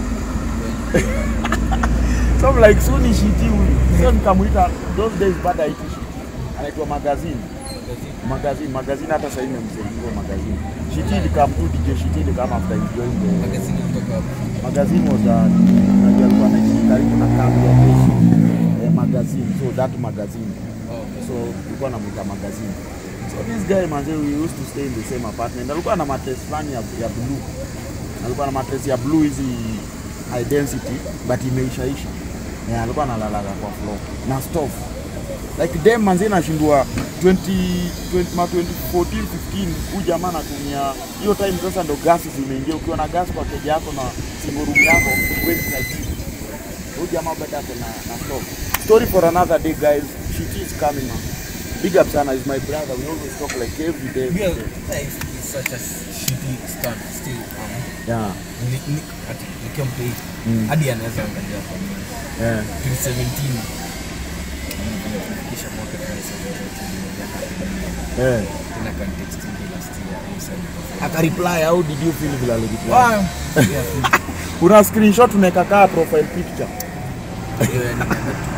so I'm like so ni shiti huyu so nikamuita those days baada aiti shiti anaitwa magazine magazine magazine hata sasa hivi nimemsaidia magazine shiti ilikam tu DJ shiti ilikam after he joined the Magazine kutoka hapo. magazine was a unajua alikuwa anaishi karibu na kambi ya jeshi eh, magazine so that magazine Oh, okay. so tulikuwa namuita magazine so this guy manze we used to stay in the same apartment alikuwa na mattress fulani ya, ya blue alikuwa na mattress ya blue hizi high density but imeishaisha yeah, alikuwa analalaga kwa floor na stove like dem manze nashindwa 20, 20, ma 2014 15 huyu jamaa anatumia hiyo time sasa ndo gasi zimeingia ukiwa na gas kwa keja yako na singorum yako huwezi tajiri huyu jamaa bado ako na, na stove story for another day guys shit is coming up big up sana is my brother we always talk like every day every Real day. life is such a shitty stunt still. Um, yeah ni- ni- ati nikiwa mtoi Mm. hadi anaweza angalia kwa mimi. yeah 2017 tumefikisha mwaka 2017 miaka yeah tena context hii last year hii sasa akareply how did you feel vile alireply Wow. Yeah, una screenshot unaweka kaa profile picture hiyo yani nimeenda tu-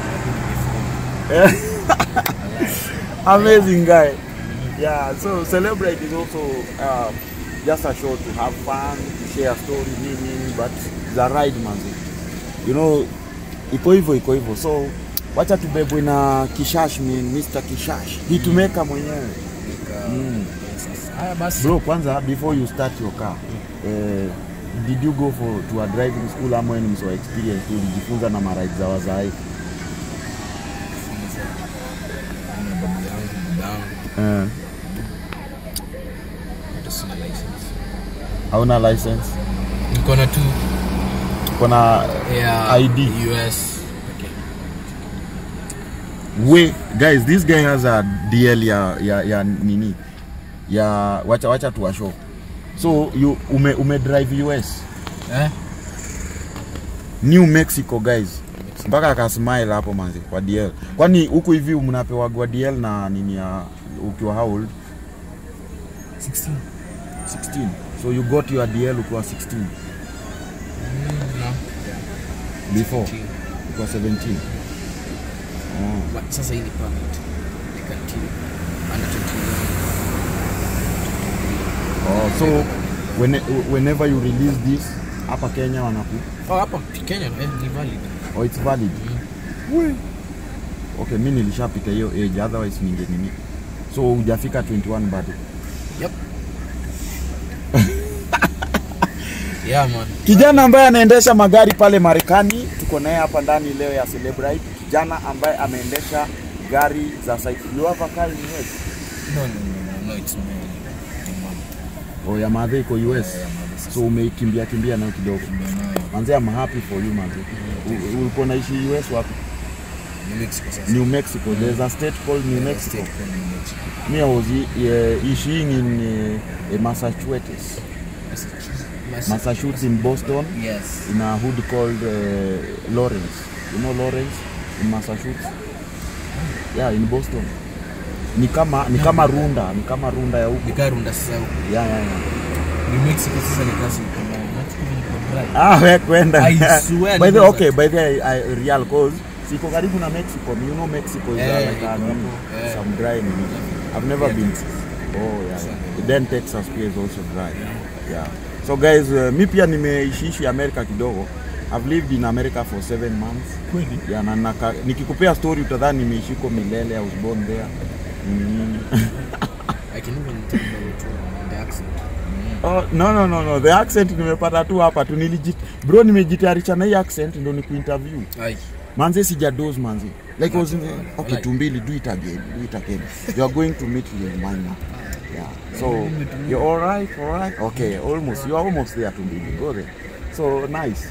amazing guy yeah so celebrate is also uh, just a show to have fun to share story nini but the ride manzi you know iko hivyo iko hivyo so wacha tubebwe na kishash min Mr. kishash hitumeka mwenyewe nika- Mm. yes, haya basi bro kwanza before you start your car eh, did you go for to a driving school ama wewe ni mso experience tu ulijifunza na maride za wazai Funza. Kuna babu yangu baba yangu eh, hata sina license hauna license niko na tu kuna ya ID. US okay. we guys this guy has a dl ya ya, ya nini ya wacha wacha tuwashow so you ume, ume drive us eh? new mexico guys mpaka akasmile hapo manzi kwa dl kwani huku hivi mnapewagwa dl na nini ya ukiwa how old 16 16 so you got your dl ukiwa 16 Mm, no. before 16. ukiwa 17 oh. But sasa hii ni permit ni continue under 21 Oh, so when, whenever you release this hapa kenya wanaku oh hapa Kenya eh, ni valid oh, it's valid We. okay mi nilishapita hiyo age otherwise ninge nini so hujafika 21 bado yep yeah man kijana ambaye anaendesha magari pale marekani tuko naye hapa ndani leo ya celebrate kijana ambaye ameendesha gari za cycle you have a car in US no no no no, no it's me ni mama oh ya madhe iko US ya mother so umeikimbia kimbia nayo kidogo ndio nayo manze I'm happy for you manze U- ulikuwa naishi US wapi New Mexico sasa. New Mexico there's a state called New Yeah, Mexico state called New Mexico. me I was uh, issuing in uh, Massachusetts Mas- Massachusetts in Boston Yes. in a hood called uh, Lawrence. You know Lawrence in Massachusetts? Yeah, in Boston. Ni kama ni kama Runda, ni kama Runda ya huko. Nikarunda sasa huko. Yeah, yeah, yeah. New Mexico sasa ni kasi uko mbali. Mexico niko dry. Ah, we kwenda. I swear by the ni okay, by the I, I, real cause siko karibu na Mexico. You know Mexico is Eh, uh, like iko a, hapo. Eh. some dry. I've never Yeah, been. Texas. Oh yeah. Sana. Then Texas pia is also dry. Yeah. So guys, uh, mi pia nimeishiishi America kidogo. I've lived in America for seven months. Kweli? Yeah, na, naka, nikikupea story utadhani nimeishi huko milele. I was born there. Mm. I can even tell you the accent. Mm. Oh, no, no, no, no. The accent nimepata tu hapa tu nilijit bro, nimejitayarisha na hii accent ndo nikuinterview. Ai. Manze sijadoze manze. Like I was in Wala, the, okay, wala. tumbili do it again, do it again. You are going to meet Lil Minor. Yeah. So you're all right, all right. Okay, almost. You are almost there tumbili. Go there. So nice.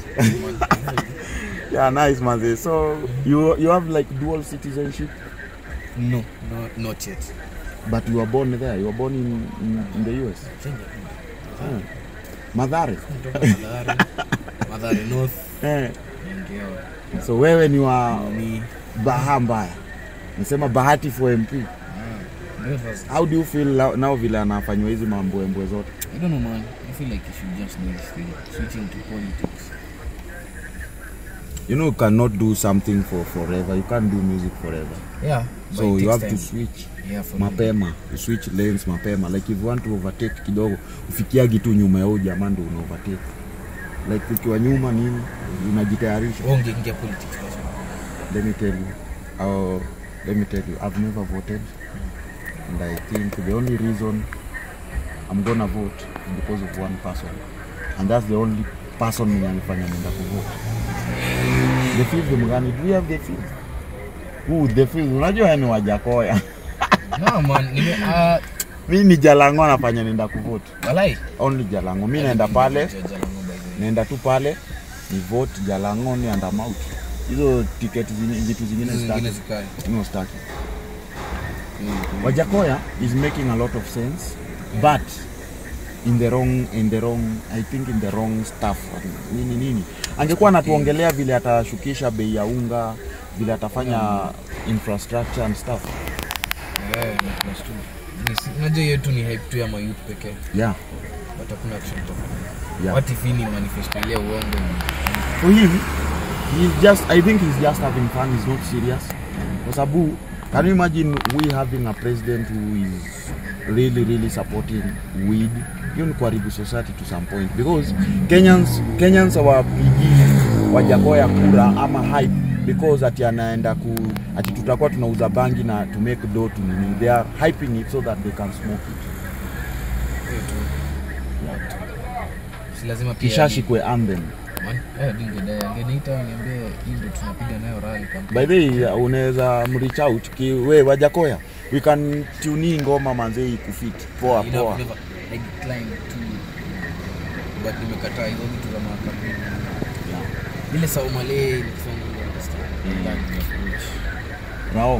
yeah, nice manze. So you you have like dual citizenship, No, no, not yet. but you were born there. You were born in, in, in the US. Kenya. Hmm. Madhare. Kutoka Mathare. Mathare North. Eh. Ndio. So wewe ni wa Ni baha mbaya. Nasema bahati for MP. That was- How do you feel now- now vile anafanywa hizi mamboembwe zote? I don't know, man. I feel like you should just do this thing, switching to politics. You know you cannot do something for forever. You can't do music forever. Yeah. but So it you takes have to time. switch Yeah, for me. mapema. You switch lanes mapema. Like if you want to overtake kidogo, ufikiagi tu nyuma ya huyu jamaa ndo una overtake. Like ukiwa nyuma nini, unajitayarisha. Wewe ungeingia politics basi. Let me tell you. Uh, let me tell you, I've never voted. And I think the only reason I'm gonna vote is because of one person. And that's the only person mwenye alifanya nenda kuvote. The fifth mgani? Do you have the fifth? Who the fifth? Unajua yani wajakoya. No, man. Nime, uh, mi ni Jalango anafanya nenda kuvote. walai. Only Jalango. Mi naenda pale, Jalango by the way. naenda tu pale ni vote Jalango ni and I'm out. Hizo tiketi zingine vitu zingine Hizo zingine zitaki. zikae. No staki. Wajakoya is making a lot of sense, but in the wrong in the wrong I think in the wrong stuff. Nini nini. Angekuwa anatuongelea vile atashukisha bei ya unga, vile atafanya infrastructure and stuff. Yeah, ni plus two. Ni si- Unajua hiyo tu ni hype tu ya mayouth pekee. Yeah. But hakuna action tofauti. Yeah. What if hii ni manifesto ile ya uongo ni For him, he's just I think he's just having fun, he's not serious. Kwa sababu can you imagine we having a president who is really really supporting weed hiyo ni kuharibu society to some point because Kenyans Kenyans hawapigi Wajakoya kura ama hype because ati anaenda ku ati tutakuwa tunauza bangi na to make dough to nini they are hyping it so that they can smoke it hiyo tu. Si lazima pia kishashikwe anthem Man, eh, dingedai angeniita niambie hii ndio tunapiga nayo rally campaign. by the way unaweza mreach out ki we Wajakoya we can tune hii ngoma manze ikufit poa You know, poa never- I declined to but nimekataa hizo vitu za mahakamani. Ile Saumale nikifanya hivyo understand. Mm. That is approach. nao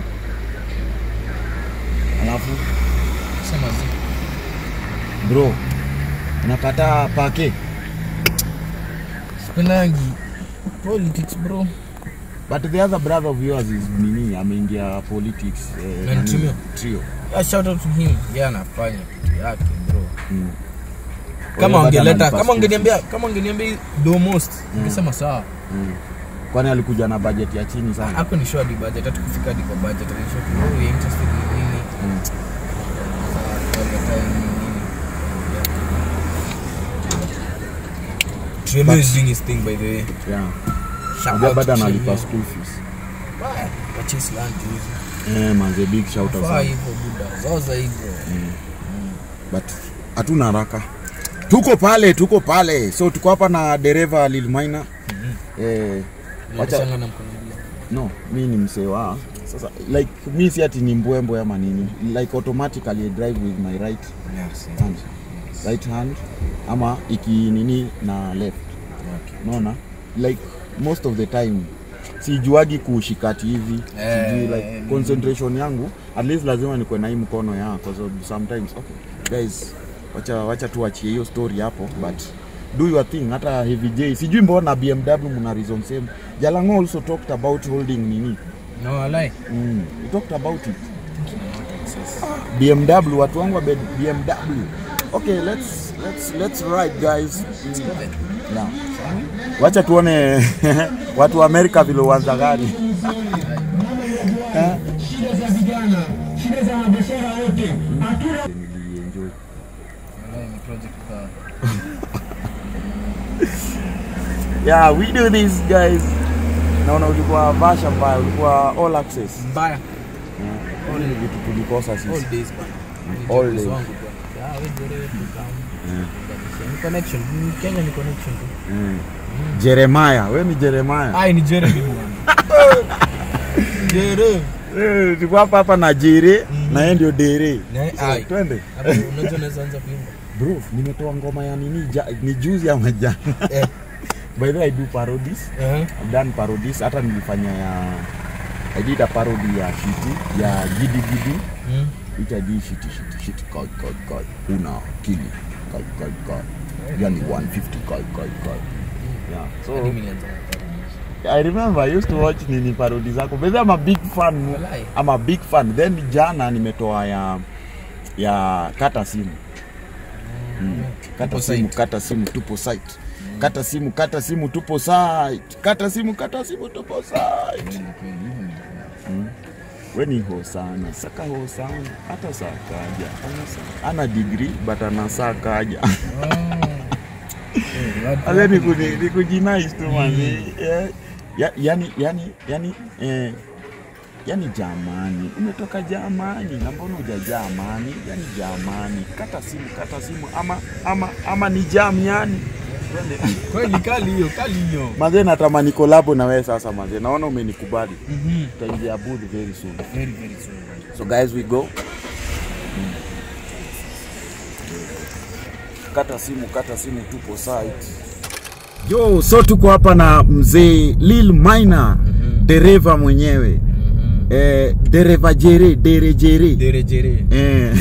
alafu Sema zi. bro unakataa pake Sipendangi politics bro. but the other brother of yours is nini ameingia politics eh, Nani, nani? Trio? trio Yeah, shout out to him. Yeye anafanya kitu yake bro. Mm. Kama Wewe bado ungeleta analipa kama school ungeniambia fees. kama ungeniambia do most ningesema sawa. Mm. kwani alikuja na budget ya chini sana Hapo ni show hadi budget hata kufika hadi kwa budget. Alishow tu oh, you're interested in nini? Mm. Sawa, tukakataa nini nini. Tremor is doing his thing by the way. yeah. Shout Unajua out bado to analipa Tremor. school fees Baya, purchase land juzi. eh, manze big shout out Faa sana hivyo buda. Zoza hivyo. but hatuna haraka tuko pale tuko pale so tuko hapa na dereva Lil Minor eh, wacha Unachanga na mkono mbili. no mi ni msewa sasa like mi si ati ni mbwembwe ama nini like automatically I drive with my right Yes. hand right hand ama iki nini na left Okay. unaona like most of the time sijuagi kushikati hivi Eh, sijui like eh, concentration yangu at least lazima nikuwe na hii mkono ya kwa sababu sometimes okay guys wacha wacha tuachie hiyo story hapo but do your thing hata heavy j sijui mbona bmw mna reason same jalango also talked about holding nini no alai mm, he talked about it bmw watu wangu wa B- bmw okay let's let's let's ride guys mm. yeah. wacha tuone watu wa amerika vile uanza gari Eh? Nilienjoy. alai ni project ka yeah we do this guys naona ulikuwa vasha mbaya ulikuwa all access mbaya Hizi ni vitu tulikosa all sisi days bana All Ni days. wangu bwana. Ah, wewe ndio wewe tukam. Ni connection Ni Kenya ni connection tu mm. jeremaya we ni jeremaya ai ni Jeremy bwana Jeremy Eh, tuko hapa hapa na jere na yeye ndio dere Ne- So, ai. twende Hapo unaweza unaweza anza kuimba bro nimetoa ngoma ya nini ja, ni juzi ama jana Eh. by the way i do parodies eh I've done parodies hata nilifanya ya I did a parody ya shiti ya gidi gidi Mm. which I did shiti shiti shiti kai kai kai una kili kai kai kai yani 150 kai kai kai yeah Hadi so mimi nianza na parodies. I remember I used to watch nini parody zako but I'm a big fan Walai. I'm a big fan then jana nimetoa ya ya kata simu mm. kata Tupo simu site. kata simu tupo site kata simu kata simu tupo site kata simu kata simu tupo site Kweli, kweli, hivyo ndio. we ni ho sana saka ho sana hata saa kaja ana, saa- ana degree but ana saa kaja Eh, watu- ale ni kuni- ni kujinais tu manzi Eh, ya- yani yani yani eh, yani jamani umetoka jamani na mbona uja jamani yani jamani kata simu kata simu ama ama ama ni jam yani Twende. kweli kali hiyo kali hiyo manze natamani kolabo na wewe sasa manze naona umenikubali Mhm. tutaingia booth very soon very very soon So guys, we go. Kata simu, kata simu, tupo site. Yo, so tuko hapa na mzee Lil Minor, Mhm. dereva mwenyewe Mhm. eh, dereva jere, dere jere Dere jere eh.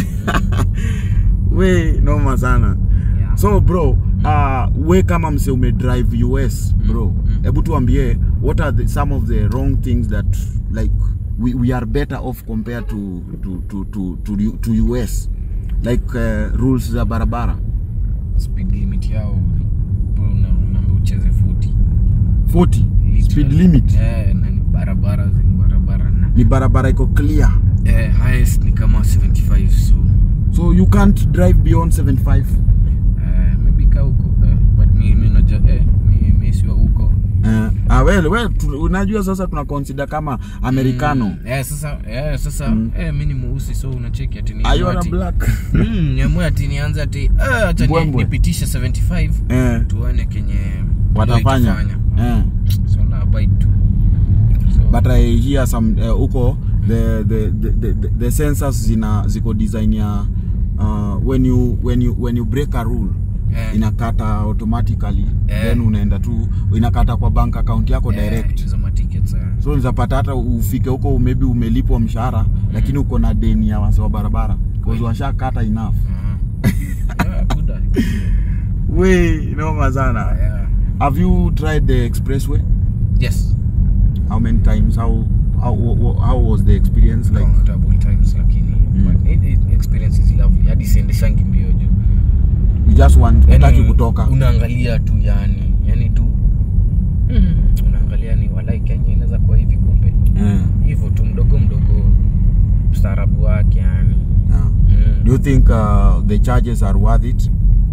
we noma sana Yeah. so bro uh, we kama mse umedrive us bro hebu tuambie what are the, some of the wrong things that like we, we are better off compared to, to, to, to, to, U- to us like uh, rules za barabara speed limit yao bro, una- unaambiwa ucheze 40 40 speed limit eh, na ni barabara zi- barabara na ni barabara iko clear eh, highest ni kama 75 so so you can't drive beyond 75 eh, maybe ka huko eh, but mi mi najua eh, mi, mi sio huko uh, ah, well, well, tu, unajua sasa tuna consider kama americano mm, eh, sasa eh, sasa Mm. eh, mi ni mweusi so unacheki ati ni Are you a ati- black mm, niamue ati nianze ati eh, acha ni- Mbwembwe. nipitishe 75 eh, tuone kenye watafanya itafanya. eh. so na abide tu so, but I hear some uh, huko the the, the, the, the, the sensors zina ziko design ya uh, when you when you when you break a rule eh, inakata automatically Eh. then unaenda tu inakata kwa bank account yako eh, direct hizo matickets eh. so unawezapata hata ufike huko maybe umelipwa mshahara lakini uko na deni ya wase wa barabara because washakata enough Ah. Yeah, good idea. we noma sana Yeah. have you tried the expressway Yes. how many times how how, how was the experience like Comfortable times lakini Mm. but it, it, experience is lovely hadi siendeshangi mbio juu you just want Yani, utaki kutoka unaangalia tu yani yani tu mm, unaangalia ni walai kenya inaweza kuwa hivi kumbe Eh, hivyo tu mdogo mdogo mstaarabu wake yani yeah. mm. Do you think uh, the charges are worth it?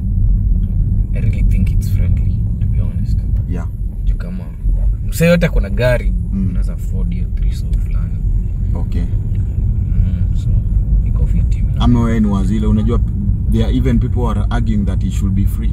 I really think it's friendly to be honest Yeah. juu kama msee yote kuna gari Mm. unaweza afford hiyo three so fulani Okay. mm, so iko fiti mimi na- Ama wewe ni wazile unajua there are even people are arguing that it should be free.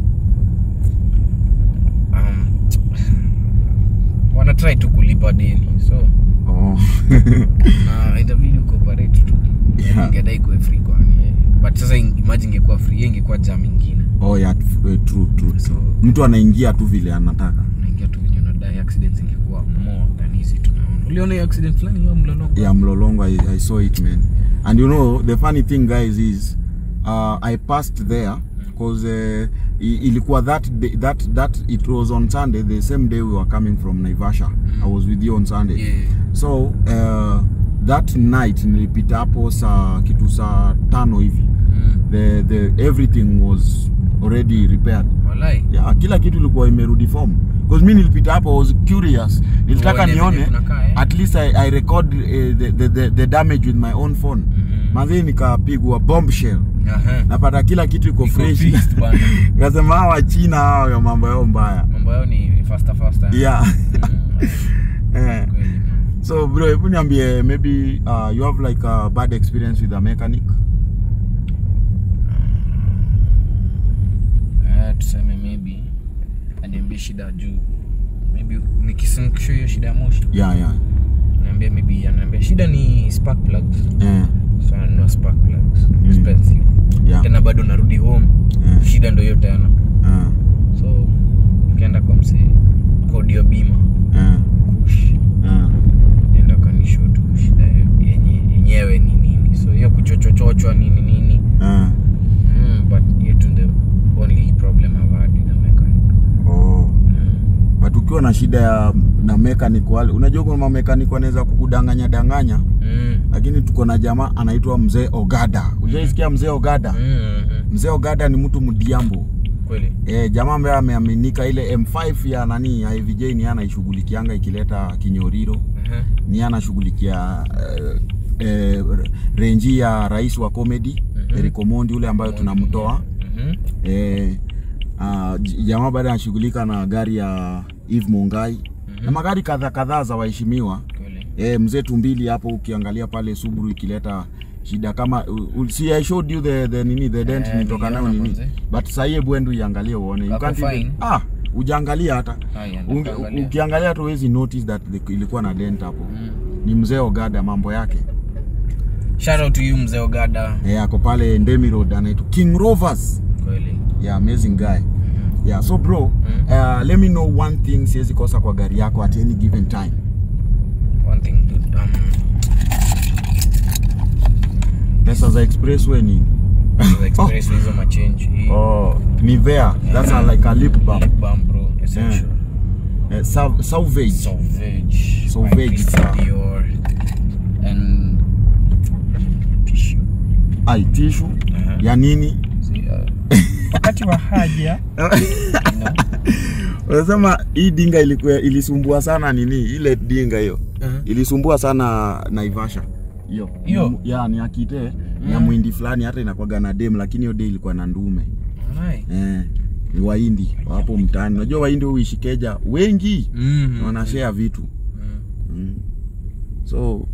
um, wanatrai tu kulipa deni so Oh. na itabidi ucooperate tu Yeah. ingedai kuwe free kwani eh. but sasa in- imagine ingekuwa free hiyo ingekuwa jam ingine oh yeah, t- eh, true, true, so true. Mtu anaingia tu vile anataka. unaingia tu walai accidents ingekuwa more than hizi tunaona uliona hiyo accident fulani hiyo mlolongo yeah mlolongo I, i saw it man and you know the funny thing guys is uh, i passed there because uh, i- ilikuwa that day, that that it was on sunday the same day we were coming from naivasha i was with you on sunday Yeah. so uh, that night nilipita hapo saa kitu saa tano hivi mm. the, the everything was already repaired walai yeah, kila kitu ilikuwa imerudi form because mi nilipita hapo I was curious nilitaka Uone venye nione kunakaa, eh? at least I, I record uh, the, the, the, the damage with my own phone Mhm. madhii nikapigwa bombshell Aha. napata kila kitu iko Iko fresh fixed bana. kasema hawa china hawa ya mambo yao mbaya mambo yao ni faster faster yeah Mm, Eh. kweli, man. so bro hebu niambie maybe uh, you have like a bad experience with a mechanic Eh, tuseme maybe aniambie shida juu maybe nikisinkisho hiyo shida ya moshi yeah yeah naambia maybe anaambia shida ni spark plugs eh, so ananunua spark plugs Mm. expensive yeah tena bado narudi home Mm. shida ndo hiyo tena eh, so ukienda kwa msee kodio bima eh, kush eh. enda kanisho tu shida yenye yenyewe ni nini so hiyo kuchochochochwa nini nini eh. mm, but hiyo tu the only problem I've had with the mechanic Oh. mm. but ukiwa na shida ya na mechanic wale unajua kuna mamekanik wanaweza kukudanganya danganya Mm. lakini tuko na jamaa anaitwa mzee ogada ujaisikia mzee ogada Mm. mzee ogada ni mtu mdiambo kweli e, jamaa ambaye ameaminika ile m5 ya nani ya avj ni yeye anaishughulikianga ikileta kinyoriro Aha. ni yeye anashughulikia eh, eh, renji ya rais wa comedy Mhm. Eric Omondi ule ambayo tunamtoa Mhm. eh, uh, jamaa baada anashughulika na gari ya Eve Mungai na magari kadha kadhaa za waheshimiwa kweli eh, mzee tumbili hapo ukiangalia pale Subaru ikileta shida kama u, u, see I showed you the, the nini the dent Eh, nilitoka nayo niliona nini manze. but sasa hebu endo iangalie uone you Kako can't even, fine. ah ujaangalia hata Haya, Unge- nitaangalia. ukiangalia tu huwezi notice that the, ilikuwa na dent hapo Mm. ni mzee Ogada mambo yake shout out to you mzee ogada eh, ako pale Ndemi Road anaitwa King Rovers kweli yeah amazing guy Mhm. yeah so bro Mm. uh, let me know one thing siwezi kosa kwa gari yako at any given time one thing dude, um, pesa za expressway ni the express hizo machange hii oh, ni there that's a, like a lip balm lip balm bro essential uh, salv- salvage sauvage Sauvage, by Christian sawa. Dior and tissue ai tishu Aha. ya nini See, uh, wakati wa haja you know, unasema hii dinga ilikuwa ilisumbua sana nini ile dinga hiyo Mhm. ilisumbua sana naivasha hiyo Hiyo? ya ni akite ni ya Mm. mwindi fulani hata inakwaga na dem lakini hiyo de ilikuwa na ndume alright. eh, ni wahindi wapo mtaani unajua wahindi huishi keja wengi Mhm. wanashare vitu Mhm. mm. so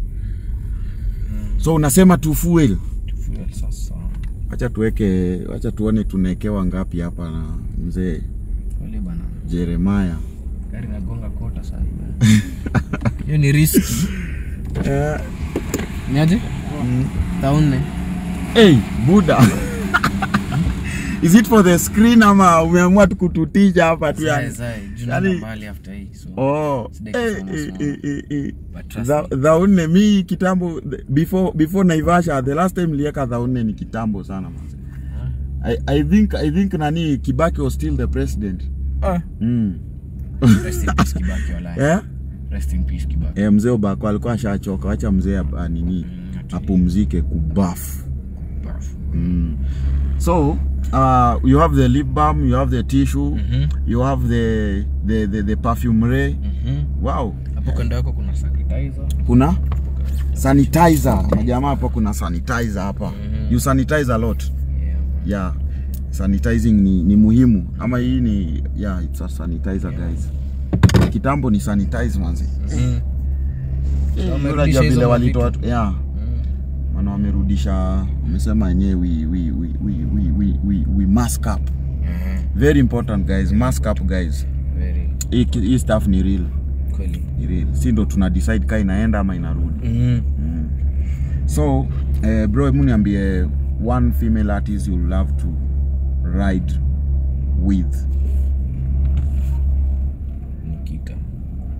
so unasema tu fuel Fuel sasa wacha tuweke wacha tuone tunaekewa ngapi hapa na mzee kweli bana jeremaya gari nagonga kota sasa hivi. hiyo ni riski eh, niaje taune hey, buda is it for the screen ama umeamua tu kututisha hapa tu yani? Yani- mbali after hii so Oh, Sida eh, kusoma eh, soma. eh, eh, eh. but trust Dha- me, dhaune mi kitambo before before naivasha the last time nilieka dhaune ni kitambo sana manze. I, I think I think nani kibaki was still the president ah, mm. rest in peace Kibaki walai. eh? Rest in peace Kibaki. Eh, mzee Obako alikuwa ashachoka wacha mzee ap- ah, nini Mm, ati- apumzike kubafu Bafu. mm. so uh, you have the lip balm you have the tissue Mhm, you have the the the, the perfumery mhm. wow hapo kando yako kuna sanitizer kuna sanitizer majamaa hapo kuna sanitizer hapa Mhm. you sanitize a lot yeah. yeah sanitizing ni, ni muhimu ama hii ni yeah it's a sanitizer guys kitambo ni sanitize manzi Mhm. Eh, wamerudisha unajua hizo vile walitoa mavitu. yeah Mm. maana wamerudisha wamesema wenyewe we, we, we, we, we, we, we, we mask up Aha, very important guys mask up guys very hii ki- hii stuff ni real kweli ni real si ndo tuna decide ka inaenda ama inarudi Mhm. mm. so eh, bro hebu niambie one female artist you love to ride with Nikita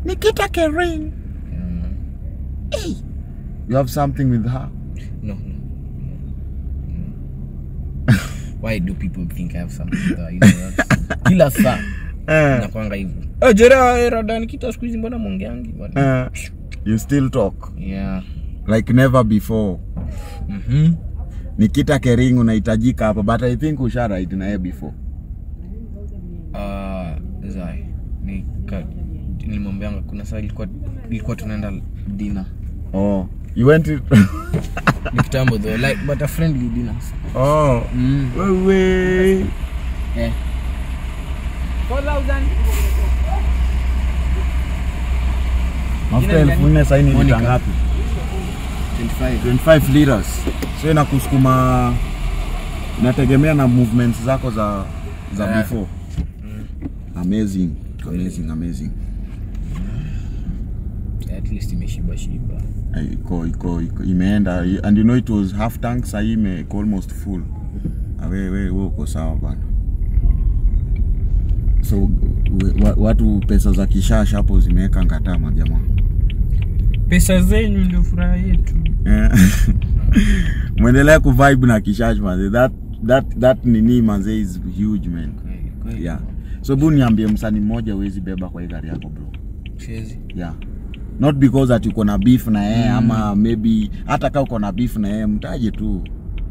Nikita Kering. Mm. Hey. You have something with her? No, no. no. Why do people think I have something with her? You know, that's- Kila saa Eh. nakwanga hivyo. Eh, Jera eh, rada nikita siku hizi mbona mongeangi bwana? Eh. You still talk Yeah. like never before. Mhm. Nikita Kering unahitajika hapa but I think usha ride na yeye before. Ah, Zai. Nika nilimwambianga kuna saa ilikuwa ilikuwa tunaenda dinner. Oh. You went to... Ni kitambo though, like but a friendly dinner. oh. Mm. Wewe. Eh. Mafuta elfu nne sasa ni lita Monica. ngapi? 25. 25 liters. So inakusukuma inategemea na movements zako za za Yeah. before. Amazing. Amazing, amazing. At least imeshiba shiba. Eh, Iko iko iko imeenda and you know it was half tank sasa hii ime iko almost full. Ah, we we we uko sawa bana. So we, wa, watu pesa za kishash hapo zimeweka ngatama jamaa. Pesa zenyu ndio furaha yetu. Eh. Mwendelea kuvibe na kishash manze. That that that nini manze is huge man. Kweli, kweli. Yeah. So bu niambie msanii mmoja huwezi beba kwa hii gari yako bro. Siwezi. Yeah. Not because ati uko na beef na yeye ama maybe hata kama uko na beef na yeye mtaje tu.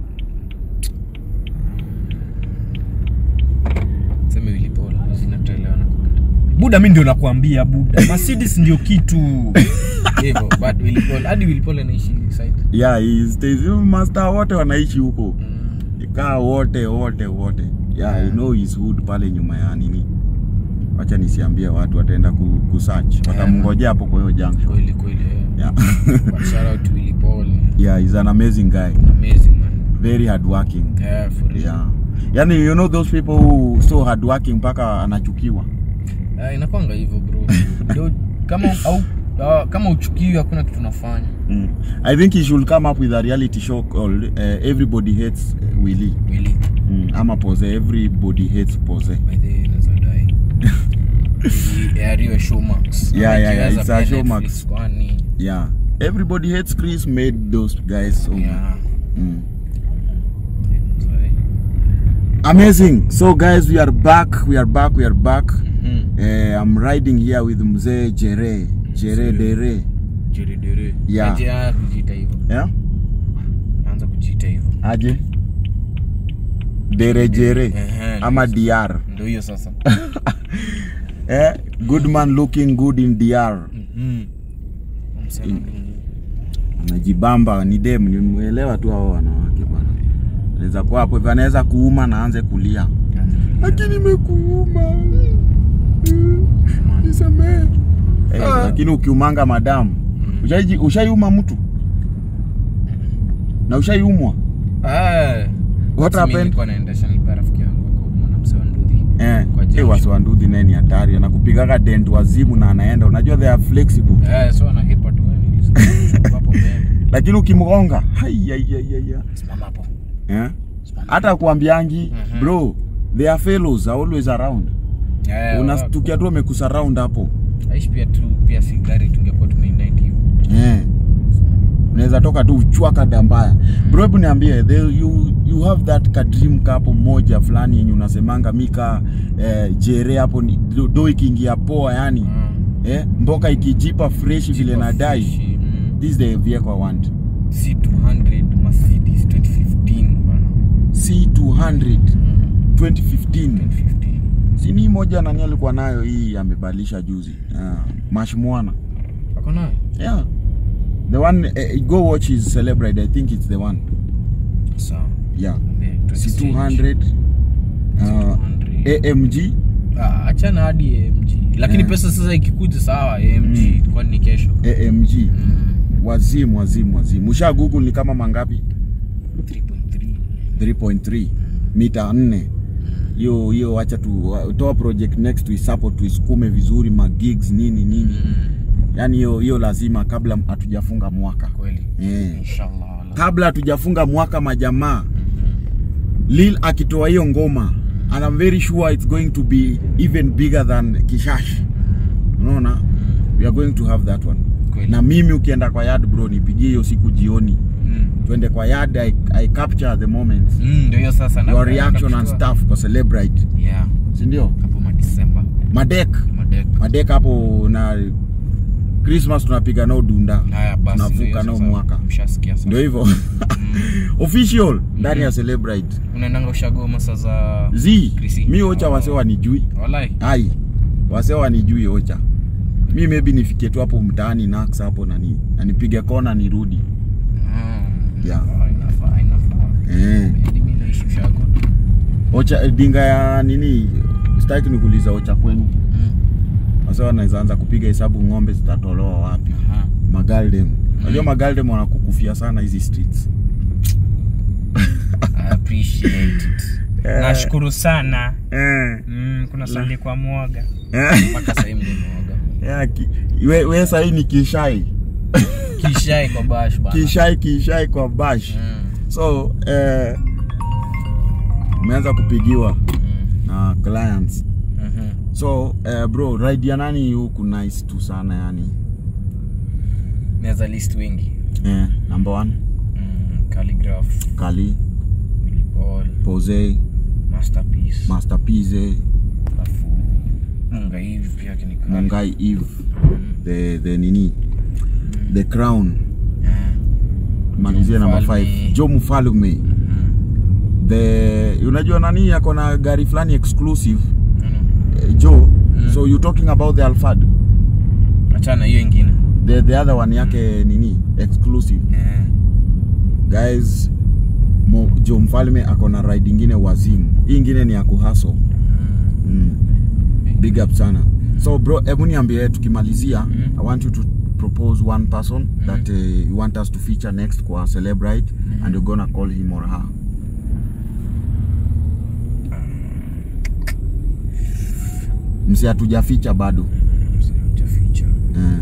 Sema Willy Paul, zinatoelewana kwa Buda mimi ndio nakwambia Buda. Mercedes ndio kitu. Hivyo, but Willy Paul, hadi Willy Paul anaishi side. Yeah, he stays. You master wote wanaishi huko. Mm. Kaa wote wote wote. Yeah, you know his hood pale nyuma ya nini. Wacha nisiambie watu wataenda ku, ku search. Watamngojea hapo kwa hiyo junction. Kweli kweli. eh. Yeah. But shout out to Willy Paul. yeah, he's an amazing guy. Amazing man. Very hardworking. Yeah, for real. Yeah. Yaani you know those people who so hardworking mpaka anachukiwa. Ah, inakwanga hivyo bro. Ndio kama au ah, kama uchukiwi hakuna kitu unafanya. Mm. I think he should come up with a reality show called uh, Everybody Hates uh, Willy. Willy. Mm. Ama Pose. Everybody Hates Pose. By the way, naweza dai. Ili aiariwe Showmax. Yeah, Ama yeah, yeah, ikiweza it's a pia Showmax. Netflix, Kwani. Yeah. Everybody Hates Chris made those guys so Yeah. mm. Sorry. amazing. So guys, we are back. We are back. We are back. Mhm. Uh, I'm riding here with Mzee Jere. Jere Dere. Jere dere. Yeah. Aje ah, kujiita hivyo. Yeah? Anza kujiita hivyo. Aje? Dere Jere. Ehe, Ama DR. Ndio hiyo sasa. Eh? Good man looking good in DR. Mhm. Msema nini? Anajibamba ni dem, nimuelewa tu hao wanawake bwana. Anaweza kuwa hapo hivyo anaweza kuuma na aanze kulia. Lakini nimekuuma. Nisamehe. Eh, Ah. lakini ukiumanga madamu, ushaiji ushaiuma mtu? Na ushaiumwa? Eh. What Mimi happened? nilikuwa naendesha nilikuwa rafiki yangu akaumwa na mzee wa Ndudhi. Eh, Kwa eh junction. wasiwanduthi naye ni hatari. Anakupigaga dent wazimu na anaenda. Unajua they are flexible. Eh, so anahepa tu wewe nilisikia hapo mbele. Lakini ukimgonga, hai hai hai hai. hai. Simama hapo. Eh? Simama. Hata kuambiangi, Mhm. bro, they are fellows are always around. Eh, Unastukia tu amekusurround hapo. Aishi pia tu pia si gari tungekuwa tumeunite hivyo. Eh. Unaweza toka tu uchwaka dambaya. Bro, hebu niambie, they- you you have that ka dream kapo moja fulani yenye unasemanga mika eh, jere hapo ni do, do ikiingia poa yani. Mm. Eh, mboka ikijipa fresh vile Jipa nadai. fresh, mm. This is the vehicle I want. C200 Mercedes 2015 bana. C200 Mm. 2015. 2015. Si ni moja nani alikuwa nayo hii amebadilisha juzi. Ah, Mashmwana. Wako nayo? Yeah. The one eh, go watch his celebrate. I think it's the one. Sawa. Yeah. Yeah, to exchange. C200 uh, 200. AMG Ah, achana hadi AMG. Lakini Yeah. pesa sasa ikikuja sawa AMG Mm. kwani ni kesho. AMG Mm. wazimu wazimu wazimu. Usha Google ni kama mangapi? 3.3. 3.3 mita 4. Hiyo hiyo, wacha tu toa project next tuisupport tuisukume vizuri ma gigs nini nini. Mm. Yani hiyo hiyo lazima kabla hatujafunga mwaka. Kweli. Yeah. Inshallah. Kabla hatujafunga mwaka majamaa, Mhm. Lil akitoa hiyo ngoma and I'm very sure it's going to be even bigger than Kishash. Unaona? we are going to have that one Kweli. na mimi ukienda kwa yard bro nipigie hiyo siku jioni Mm. twende kwa yard I, I capture the moment Mm, ndio hiyo sasa na- your reaction and nakushtua. stuff kwa celebrate Yeah, sindio hapo madisemba madek madek madek hapo na christmas tunapiga nao dunda haya basi ndio tunavuka hiyo nao sasa. mwaka mshasikia sasa. ndio hivyo official ndani ya celebrate unaendanga ushagoma saa za z Krisi. mi ocha wase wanijui walai ai wase wanijui ocha mi maybe nifikie tu hapo mtaani nax hapo na ni- na nipige kona nirudi Mm. Yeah. Ah, inafaa inafaa eh. Hadi mimi naishi ushago ocha eh, dinga ya nini sitaki nikuuliza ocha kwenu Mm. wase wanaweza anza kupiga hesabu ng'ombe zitatolewa wapi Aha. magaldem unajua magaldem wanakukufia sana hizi streets I appreciate it Eh. nashukuru sana eh. mm, kuna sali kwa mwoga eh. mpaka sahii mlimwaga yeah, ki, we, we sahii ni kishai kishai kwa bash bana kishai kishai kwa bash Mm. so eh, umeanza kupigiwa Mm. na clients Mhm. so eh, bro ride ya nani huku nice tu sana yani naweza list wengi eh, number one mm. calligraph kali Willy Paul pose masterpiece masterpiece alafu munga hivi pia kinikali mungai eve the, the nini the crown malizie namba Mfalme. 5 jo mfalume the unajua nani ako na gari fulani exclusive eh, jo so you talking about the alfad achana hiyo ingine the, the other one yake nini exclusive Eh. guys mo, jo mfalme ako na ride ingine wazimu hii ingine ni ya kuhaso mm. big up sana so bro hebu niambie tukimalizia i want you to propose one person that uh, you want us to feature next kwa celebrate and you're gonna call him or her msi hatujaficha bado Utaficha. eh.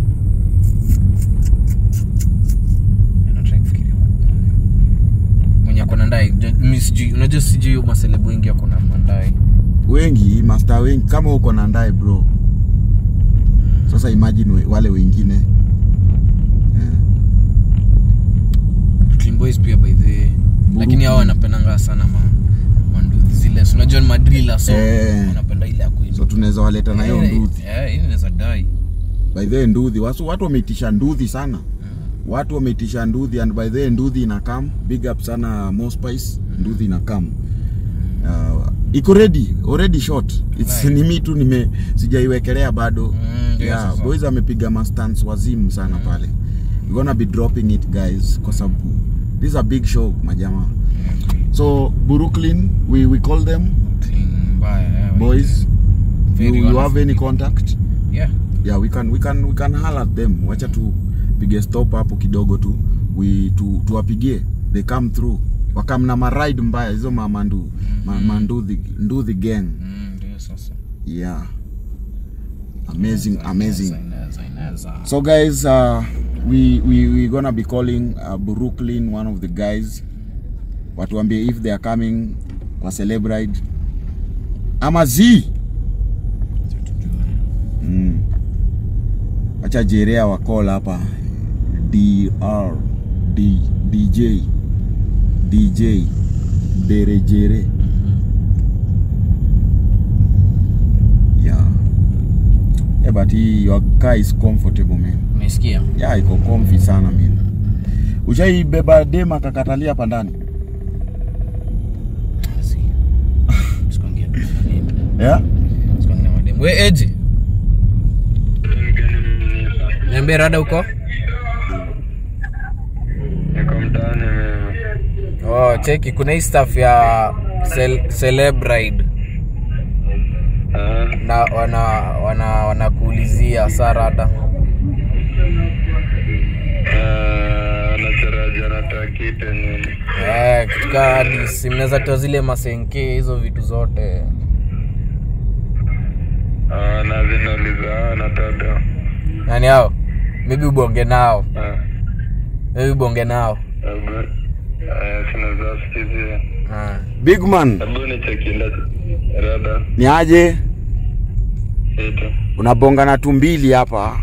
Nataka kufikiria. mwenye akona ndai Jo- mi sijui unajua sijui maselebu wengi akona mandai wengi master wengi kama uko na ndae bro sasa imagine we, wale wengine eh. Clean Boys pia by the way lakini hao wanapendanga sana ma manduthi zile si unajua ni madrila so Eh. wanapenda ile ya kuiba. so tunaweza waleta na hiyo Eh, nduthi eh, hii inaweza dai by the way nduthi watu, watu wameitisha nduthi sana watu wameitisha nduthi and by the way nduthi ina come big up sana Mospice nduthi ina come uh, iko ready already shot it's Right. ni mi tu nime sijaiwekelea bado Mm, ndio yeah, sasa. boys amepiga mastans wazimu sana pale we're gonna be dropping it guys kwa sababu this is a big show majamaa so Brooklyn we, we call them Clean mbaya eh, boys you, Very you honest. have any contact yeah yeah we can we can we can holler at them wacha tu pige stop hapo kidogo tu we tu tuwapigie they come through wakam na maride mbaya hizo mamandu ma, manduthi nduthi gang Mm, ndio sasa yeah amazing amazing Inaweza, inaweza. so guys uh, we, we we gonna be calling uh, Brooklyn one of the guys watuambie if they are coming kwa celebrate ama z mm. acha jerea wakola hapa dr D, dj dj derejere yeah yeah but he, your car is comfortable man umesikia ya iko comfy sana mimi ushaibeba dema kakatalia hapa ndani Si. Sikuongea na nini. yeah? Sikuongea na mademu. we eji niambie rada huko Niko mtaani mimi. oh, cheki kuna hii staff ya cel celebride Ah, na wana wana wanakuulizia saa rada ah, Anataraja nataka kitu nini? eh, katika hadi si mnaweza toa zile masenke hizo vitu zote Ah, na zinauliza ah, nataka. nani hao maybe ubonge nao Ah, maybe ubonge nao hebu eh, sinaweza sikizia. ah. big man Hebu nichekinda rada. ni aje Ito. unabonga na tumbili hapa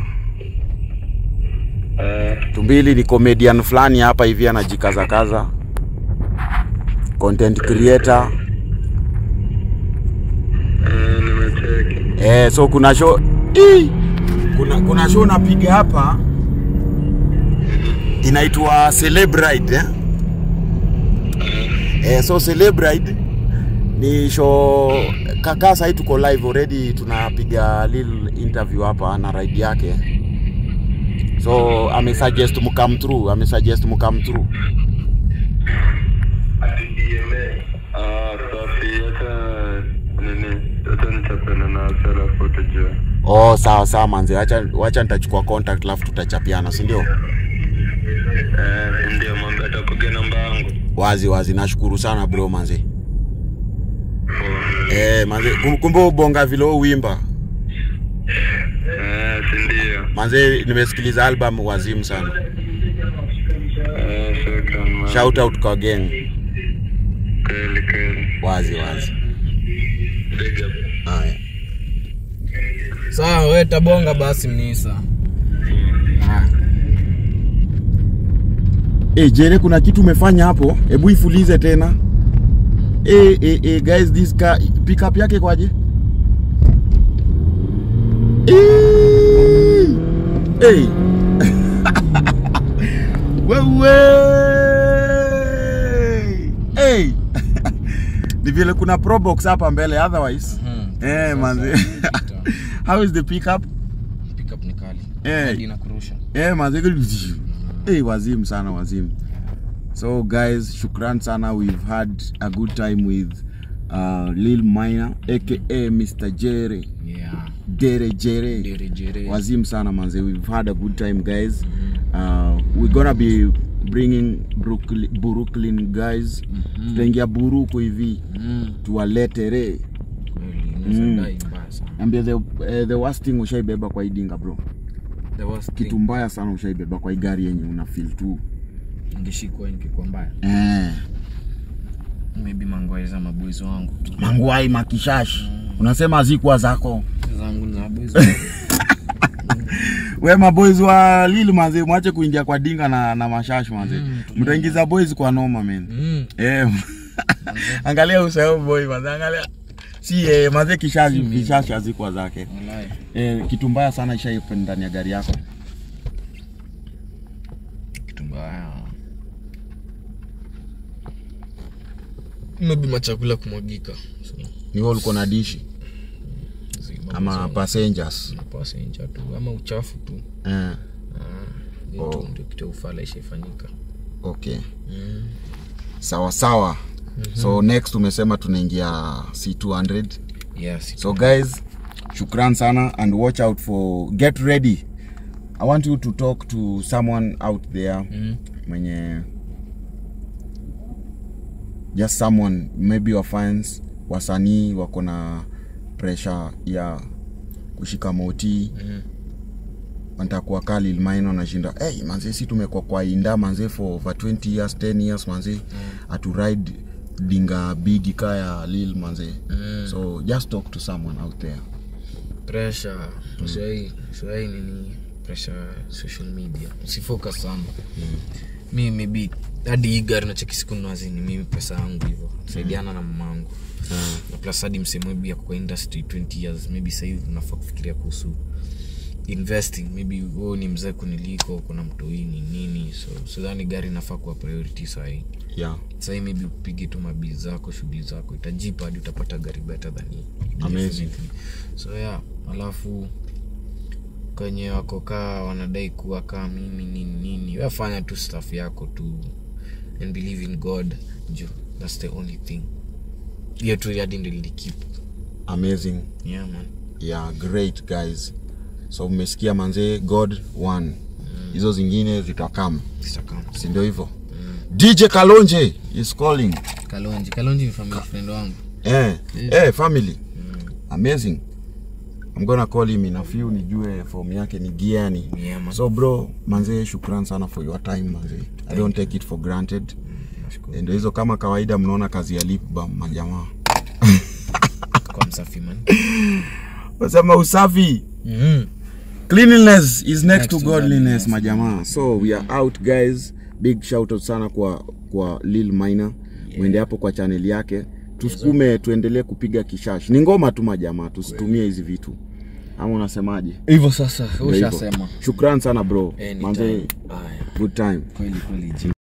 Eh, tumbili ni comedian fulani hapa hivi anajikazakaza content creator eh, nimecheki. eh, so kuna show Ii! kuna, kuna show napiga hapa inaitwa Celebrate eh? Eh, so Celebrate ni show kaka sahii tuko live already tunapiga little interview hapa na ride yake so amesuggest mukam through amesuggest mukam through Ah, safi. Acha nini? Acha nichapene na alafu tujue. oh sawa sawa manze wacha wacha nitachukua contact alafu tutachapiana si ndio Eh, si ndio mambo atakuge namba yangu. wazi wazi nashukuru sana bro manze eh manze kum- kumbe ubonga vile uwimba Eh, si ndio. manze nimesikiliza album wazimu sana Eh, shukran man. shout out kwa gang Kweli kweli. wazi wazi Big up. haya sawa we tabonga basi mnisa Haya. Eh, Jere, kuna kitu umefanya hapo, hebu ifulize tena. Eh, eh, eh, guys, this car pickup yake kwaje? Eh, eh. Wewe. Eh. Ni vile kuna probox hapa mbele otherwise. Hmm. Eh, manzi. How is the pickup? Pickup ni kali Eh. Hadi inakurusha Eh, manze. Eh, wazimu sana wazimu. So guys, shukran sana. We've had a good time with uh, Lil Minor aka Mr. Jere. yeah Dere Jere. Dere Jere. Wazimu sana manze. We've had a good time guys. Uh, we're gonna be bringing Brooklyn, Brooklyn guys. Tutaingia Buruku hivi Mm, tuwaletere. kweli unaweza dai mbaya sana Ambia the, uh, the worst thing ushaibeba kwa idinga bro. the worst Kitu thing mbaya sana ushaibeba kwa hii gari yenye una feel tu. ingeshikwa ingekuwa mbaya Eh. maybe mangwai za maboys wangu tu Mangwai makishashi. Unasema hazikuwa zako. zangu na maboys wangu. We maboys wa Lil manze, mwache kuingia kwa dinga na, na mashash manze. Mm, Mtaingiza boys kwa noma man. Mm, Eh. angalia usahau boy manze, angalia. Si eh, manze kishashi mimi. kishashi hazikuwa zake. walai. Eh, kitu mbaya sana ishaipen ndani ya gari yako. kitu mbaya maybe machakula kumwagika so, Ni wewe ulikuwa na dishi zi- ama mambo za- passengers. passenger tu ama uchafu tu Eh. Hiyo Oh. tu ndio kitu ya ufala ishaifanyika Okay. mm. Sawa sawa. So next umesema tunaingia C200. yes So guys, shukran sana and watch out for get ready. I want you to talk to someone out there mm. mwenye just someone maybe your fans wasanii wako na pressure ya kushika moti Mm. wanatakuwa kaa Lil Minor anashinda hey, manze si tumekuwa kwa inda manze for over 20 years 10 years manze mm. atu ride dinga bigi ka ya Lil manze Mm. so just talk to someone out there pressure usiwai usiwai nini pressure social media usifocus sana mi maybe hadi hii gari nacheki siku nazini mimi pesa yangu hivyo saidiana na mamangu na plus hadi msemo maybe ya kwa industry 20 years maybe sahivi unafaa kufikiria kuhusu investing maybe wewe ni mzee kuniliko kuna mtoini nini so sidhani gari inafaa kuwa priority sahii yeah sahii maybe upige tu mabii zako shughuli zako itajipa hadi utapata gari better than hii Amazing. Definitely. so yeah alafu kwenye wako kaa wanadai kuwa kaa mimi nini nini wefanya tu staff yako tu and believe in god ju thats the only thing hiyo tu hadi ndo lilikip amazing yeah man yeah great guys so mmesikia manze god one hizo zingine zitakam sitakama si ndio hivyo dj kalonje is calling kalonji kalonji ni family friend wangu eh, eh, family amazing i'm gonna call him in a few nijue form yake ni giani yeah man so bro manze shukran sana for your time manze i don't take it for granted nashukuru ndio hizo kama kawaida mnaona kazi ya lip balm majamaa kwa msafi man wasema usafi Mhm. cleanliness is next, Next to to godliness godliness. majamaa so we are out guys big shout out sana kwa kwa lil minor mwende hapo kwa channel yake tusukume tuendelee kupiga kishash ni ngoma tu majamaa tusitumie hizi vitu ama unasemaje hivyo sasa Ndio hivyo. ushasema shukran sana bro Anytime. manze Haya. good time kweli kweli